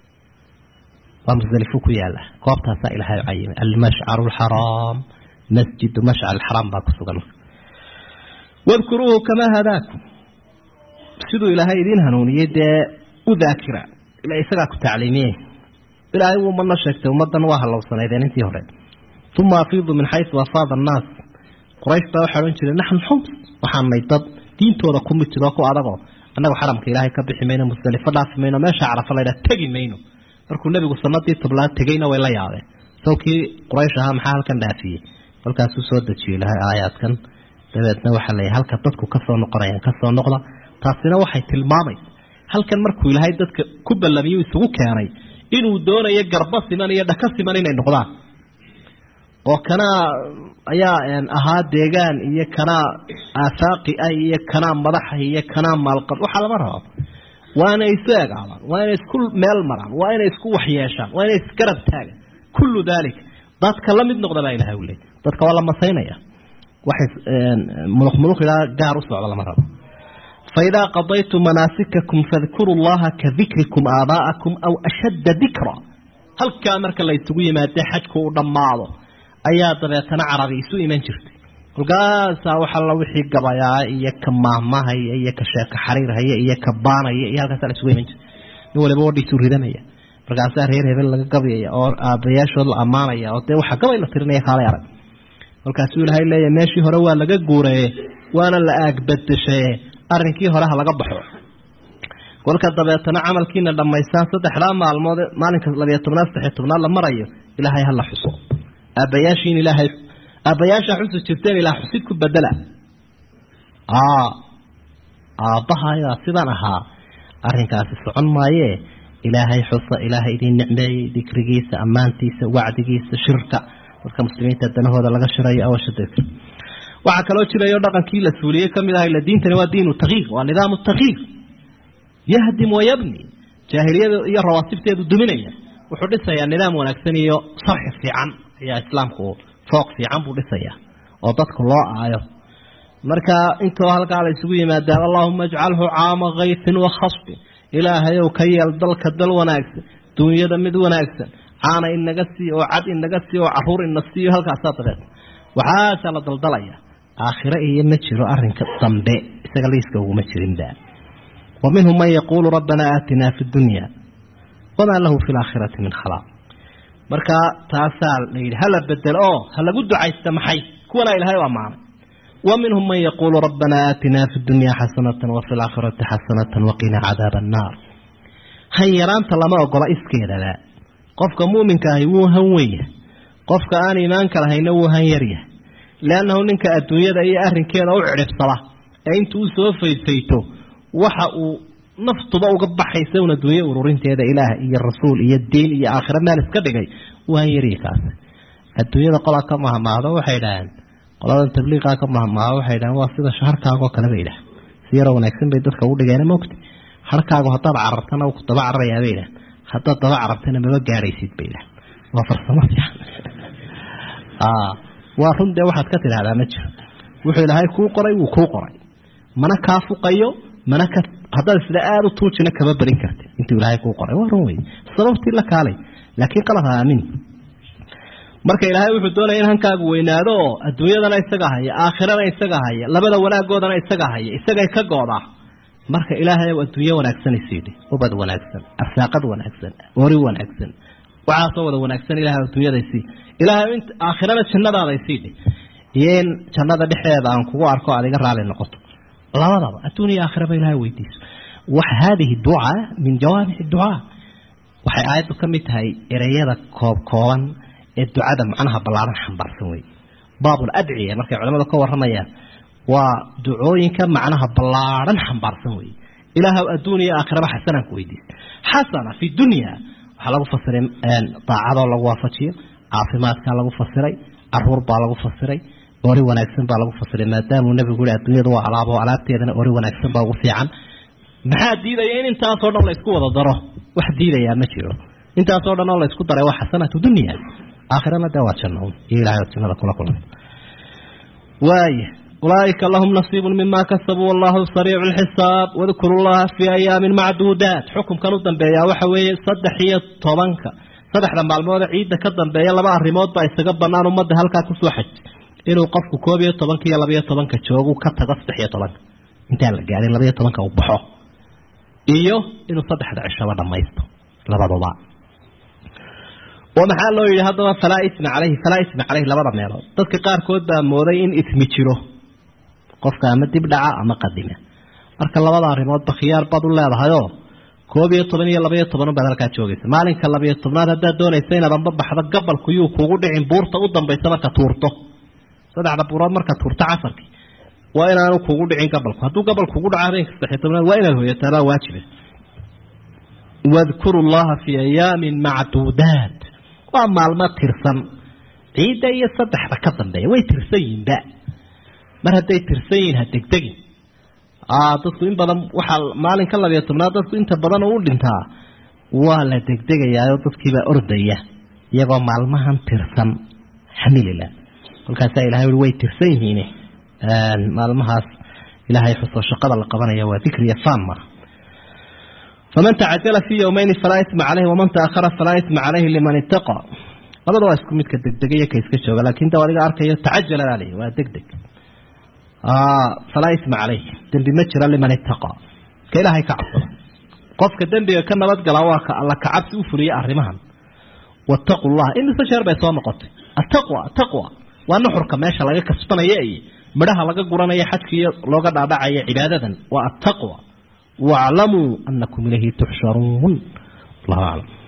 waa musdelifo ku yaala goobtaasaa ilaahay cayimay almashcaru alxaraam masjidu mashcar alxaraam baa ku sugan wadkuruuhu kamaa hadaakum siduu ilaahay idiin hanuuniyey dee u daakira ila isagaa ku tacliimiyey ilaahay wuu mana sheegtay ummaddan waa hallowsanaydeen intii hore uma afiidu min xaysu afaada annaas quraysh baa waxaa odhan jiray naxnu xums waxaanay dad diintooda ku mid jiro ku adagoo annagu xaramka ilaahay ka bixi mayno musdelifo dhaafi mayno meesha carafa laydhaha tegi mayno markuu nebigu sanadii toblaad tegeyna way la yaabeen sawkii quraysh ahaa maxaa halkan dhaafiyey kolkaasuu soo dejiyey ilahay aayaadkan dabeedna waxaa leeyahay halka dadku kasoo noqonayaan kasoo noqda taasina waxay tilmaamaysa halkan markuu ilaahay dadka ku ballamiyu isugu keenay inuu doonayo garba siman iyo dhaka siman inay noqdaan oo kanaa ayaa ahaa deegaan iyo kanaa aafaaqi ah iyo kanaa madaxa iyo kanaa maalqab waxaa lama rabo waa inay isu egaadaan waa inay isku meel maraan waa inay isku waxyeeshaan waa inay isgarab taagaan kullu dalik dadka la mid noqda baa ilahay u leey dadka waa la masaynaya waxay muluq muluq ilaa gaar u socda lama rabo faidaa qadaytum manaasikakum fadkuruu llaha ka dikrikum aabaa'akum aw ashadda dikra halkaa marka la isugu yimaadee xajku u dhammaado ayaa dabeetana carabi isu iman jirtay kolkaasaa waxalla wixii gabayaa iyo ka maahmahaya iyo ka sheeko xariirhaya iyo ka baanaya iyo halkaasaa la isugu iman jirtay nin waliba wadhiisuu ridanaya markaasaa reer hebel laga gabayaya oo aabayaashood la ammaanaya oo dee waxaa gabay la tirinaya kaalay arag kolkaasuu ilaahay leeyahy meeshii hore waa laga guuraye waana la aagbadeshaye arrinkii hore ha laga baxo kolka dabeetana camalkiina dhammaystaan saddexdaa maalmood maalinka labiyo tobnaad saddexiyo tobnaad la marayo ilaahay ha la xuso aabbayaashiin ilaahay aabbayaashaa xusi jirteen ilaa xusid ku bedela aabbahayaa sidan ahaa arrinkaasi socon maayee ilaahay xusa ilaahay idiin nicmeeyey dikrigiisa ammaantiisa wacdigiisa shirka dadka muslimiinta danahooda laga shirayo awasha dikr waxaa kaloo jirayo dhaqankii la suuliyey kamid ah ila diintani waa diinu takyiir waa nidaamu takyiir yahdim wayabni jaahiliyada iyo rawaasibteedu duminaya wuxuu dhisayaa nidaam wanaagsan iyo sarxi fiican ayaa islaamku fooq fiican buu dhisaya oo dadku loo aayo marka intoo halkaa la isugu yimaadaan allahuma ajcalhu caama kayfin wa khasbin ilaahayow ka yeel dalka dal wanaagsan duunyada mid wanaagsan caana inaga sii oo cad inaga sii oo caruur ina siiyo halkaasaa dabeed waxaasaa la daldalaya aakhiro iyo ma jiro arinka dambe isaga liiska uguma jirinba wa minhum man yaquulu rabbanaa aatinaa fi dunya wamaa lahu fi laakhirati min khalaaq marka taasaa la yidhi hala bedelo oo ha lagu ducaysta maxay kuwanaa ilahay u ammaanay wa minhum man yaquulu rabbanaa aatinaa fi dunya xasanatan wa fi laakhirati xasanatan waqinaa cadaaba annaar han yaraanta lama ogola iskeedaba qofka muuminka ahi wuu han weynyahay qofka aan iimaanka lahayna wuu han yaryahay leannahu ninka adduunyada iyo arrinkeeda u cidhibsada ee intuu u soo faydfayto waxa uu naftuba uga baxaysa un adduunye ururinteeda ilaah iyo rasuul iyo diin iyo aakhira meel iska dhigay wuu han yaryahay kaasi adduunyada qolaa ka mahmaahdo waxay idhaaheen qoladan tabliiqaa ka mahmaahdo waxay idhaheen waa sida shaharkaagoo kale bay idhaah si yaroo wanaagsan bay dadka ugu dhigeen mogta harkaagu haddaad carartana ku daba cararayaa bay idhaah haddaad daba carartana maba gaadhaysid bay idhaah waa farsamo fiican waa run dee waxaad ka tidhahdaa ma jiro wuxuu ilaahay kuu qoray wuu kuu qoray mana kaa fuqayo mana ka haddaad sida aada u tuujina kama barin karti intuu ilaahay kuu qoray waa run wey sababtii la kaalay laakiin qalad ha aamin marka ilaahay wuxuu doonaya in hankaagu weynaado oo adduunyadana isaga haya aakhirana isaga haya labada wanaagoodana isaga haya isagay ka goodaa marka ilaahay adduunye wanaagsan isiidhi ubad wanaagsan arsaaqad wanaagsan ori wanaagsan waxaasoo wada wanaagsan ilahay adduunyada isii ilaahay int aakhirana jannadaada isiidhi iyo in jannada dhexdeeda aan kugu arko aad iga raali noqoto labadaba adduun iyo aakhiraba ilahay weydiiso wax haadihi ducaa min jawaamic ducaa waxay aayaddu ka mid tahay ereyada koob kooban ee ducada macnaha ballaaran xambaarsan wey baabul adciya markay culamadu ka waramayaan waa ducooyinka macnaha ballaaran xambaarsan wey ilaahw adduun iyo aakhiraba xasanaan ku weydiisa xasana fi dunya waxaa lagu fasiray daacadoo lagu waafajiyo caafimaadkaa lagu fasiray caruur baa lagu fasiray ori wanaagsan baa lagu fasiray maadaamuu nabigu yihi adduunyadu waa alaabo alaabteedana ori wanaagsan baa ugu fiican maxaa diidaya in intaasoo dhan la isku wada daro wax diidayaa ma jiro intaasoo dhan oo la isku daray waa xasanatu dunya aakhirana dee waa janno iyo ilahay od jannada kula kulmay waaya ulaaئika lahum nasiibu mima kasabuu wallahu sariicu lxisaab wadkuru llaha fii ayaamin macduudaat xukumkan u dambeeyaa waxa weeye saddex iyo tobanka saddexda maalmoode ciidda ka dambeeya laba arrimood baa isaga banaan ummadda halkaa kusoo xaj inuu qofku koob iyo tobanka iyo labaiyo tobanka joogu ka tago saddex iyo tobanka intaan la gaadhin labaiyo tobanka uu baxo iyo inuu saddexda cishaba dhamaysto labaduba oo maxaa loo yidhi haddaba falaa isma caleyhi falaa isma caleyhi labada meelood dadka qaarkood baa mooday in ismi jiro qofka ama dib dhaca ama qadima marka labada arrimoodba khiyaar baad u leedahayoo koob iyo toban iyo labaiyo toban baad halkaa joogaysa maalinka labaiyo tobnaad haddaad doonaysa inaad amba baxdo gabalku yuu kugu dhicin buurta u dambaysa marka tuurto saddexda buurood marka tuurto casarkii waa inaanu kugu dhicin gabalku hadduu gabal kugu dhaco habeenka saddexiyo tobnaad waa inaad hoyataabaa waajiba wadkuru llaha fii ayaamin macduudaat waa maalmo tirsan ciidda iyo saddexda ka dambeeya way tirsan yihinba mar hadday tirsan yihiin ha degdegin dadku in badan waxaa maalinka labiyo tobnaad dadku inta badan oo u dhintaa waa la degdegayaao dadkiibaa ordaya iyagoo maalmahan tirsan xamilila kolkaasaa ilahay ui way tirsan yihiin maalmahaas ilaahay xuso shaqada la qabanaya waa dikriya faanma faman tacajala fii yowmayni falaa isma caleyhi waman taahara falaa isma caleyhi liman ittaqa labada waa isku midka degdegaya ka iska jooga laakin da adiga arkayo tacajala baa lay waa degdeg falaa isma caleyh dembi ma jira liman ittaqa ka ilaahay ka cabsada qofka dembiga ka nabadgala waa ka alla kacabsi u fuliya arrimahan wattaqu llah imise jeer bay soo noqotay attaqwa taqwa waa nuxurka meesha laga kasbanaya iyo midhaha laga guranaya xajkiiyo looga dhaadhacaya cibaadadan waa attaqwa waaclamuu anakum ilayhi tuxsharuun allahu aclam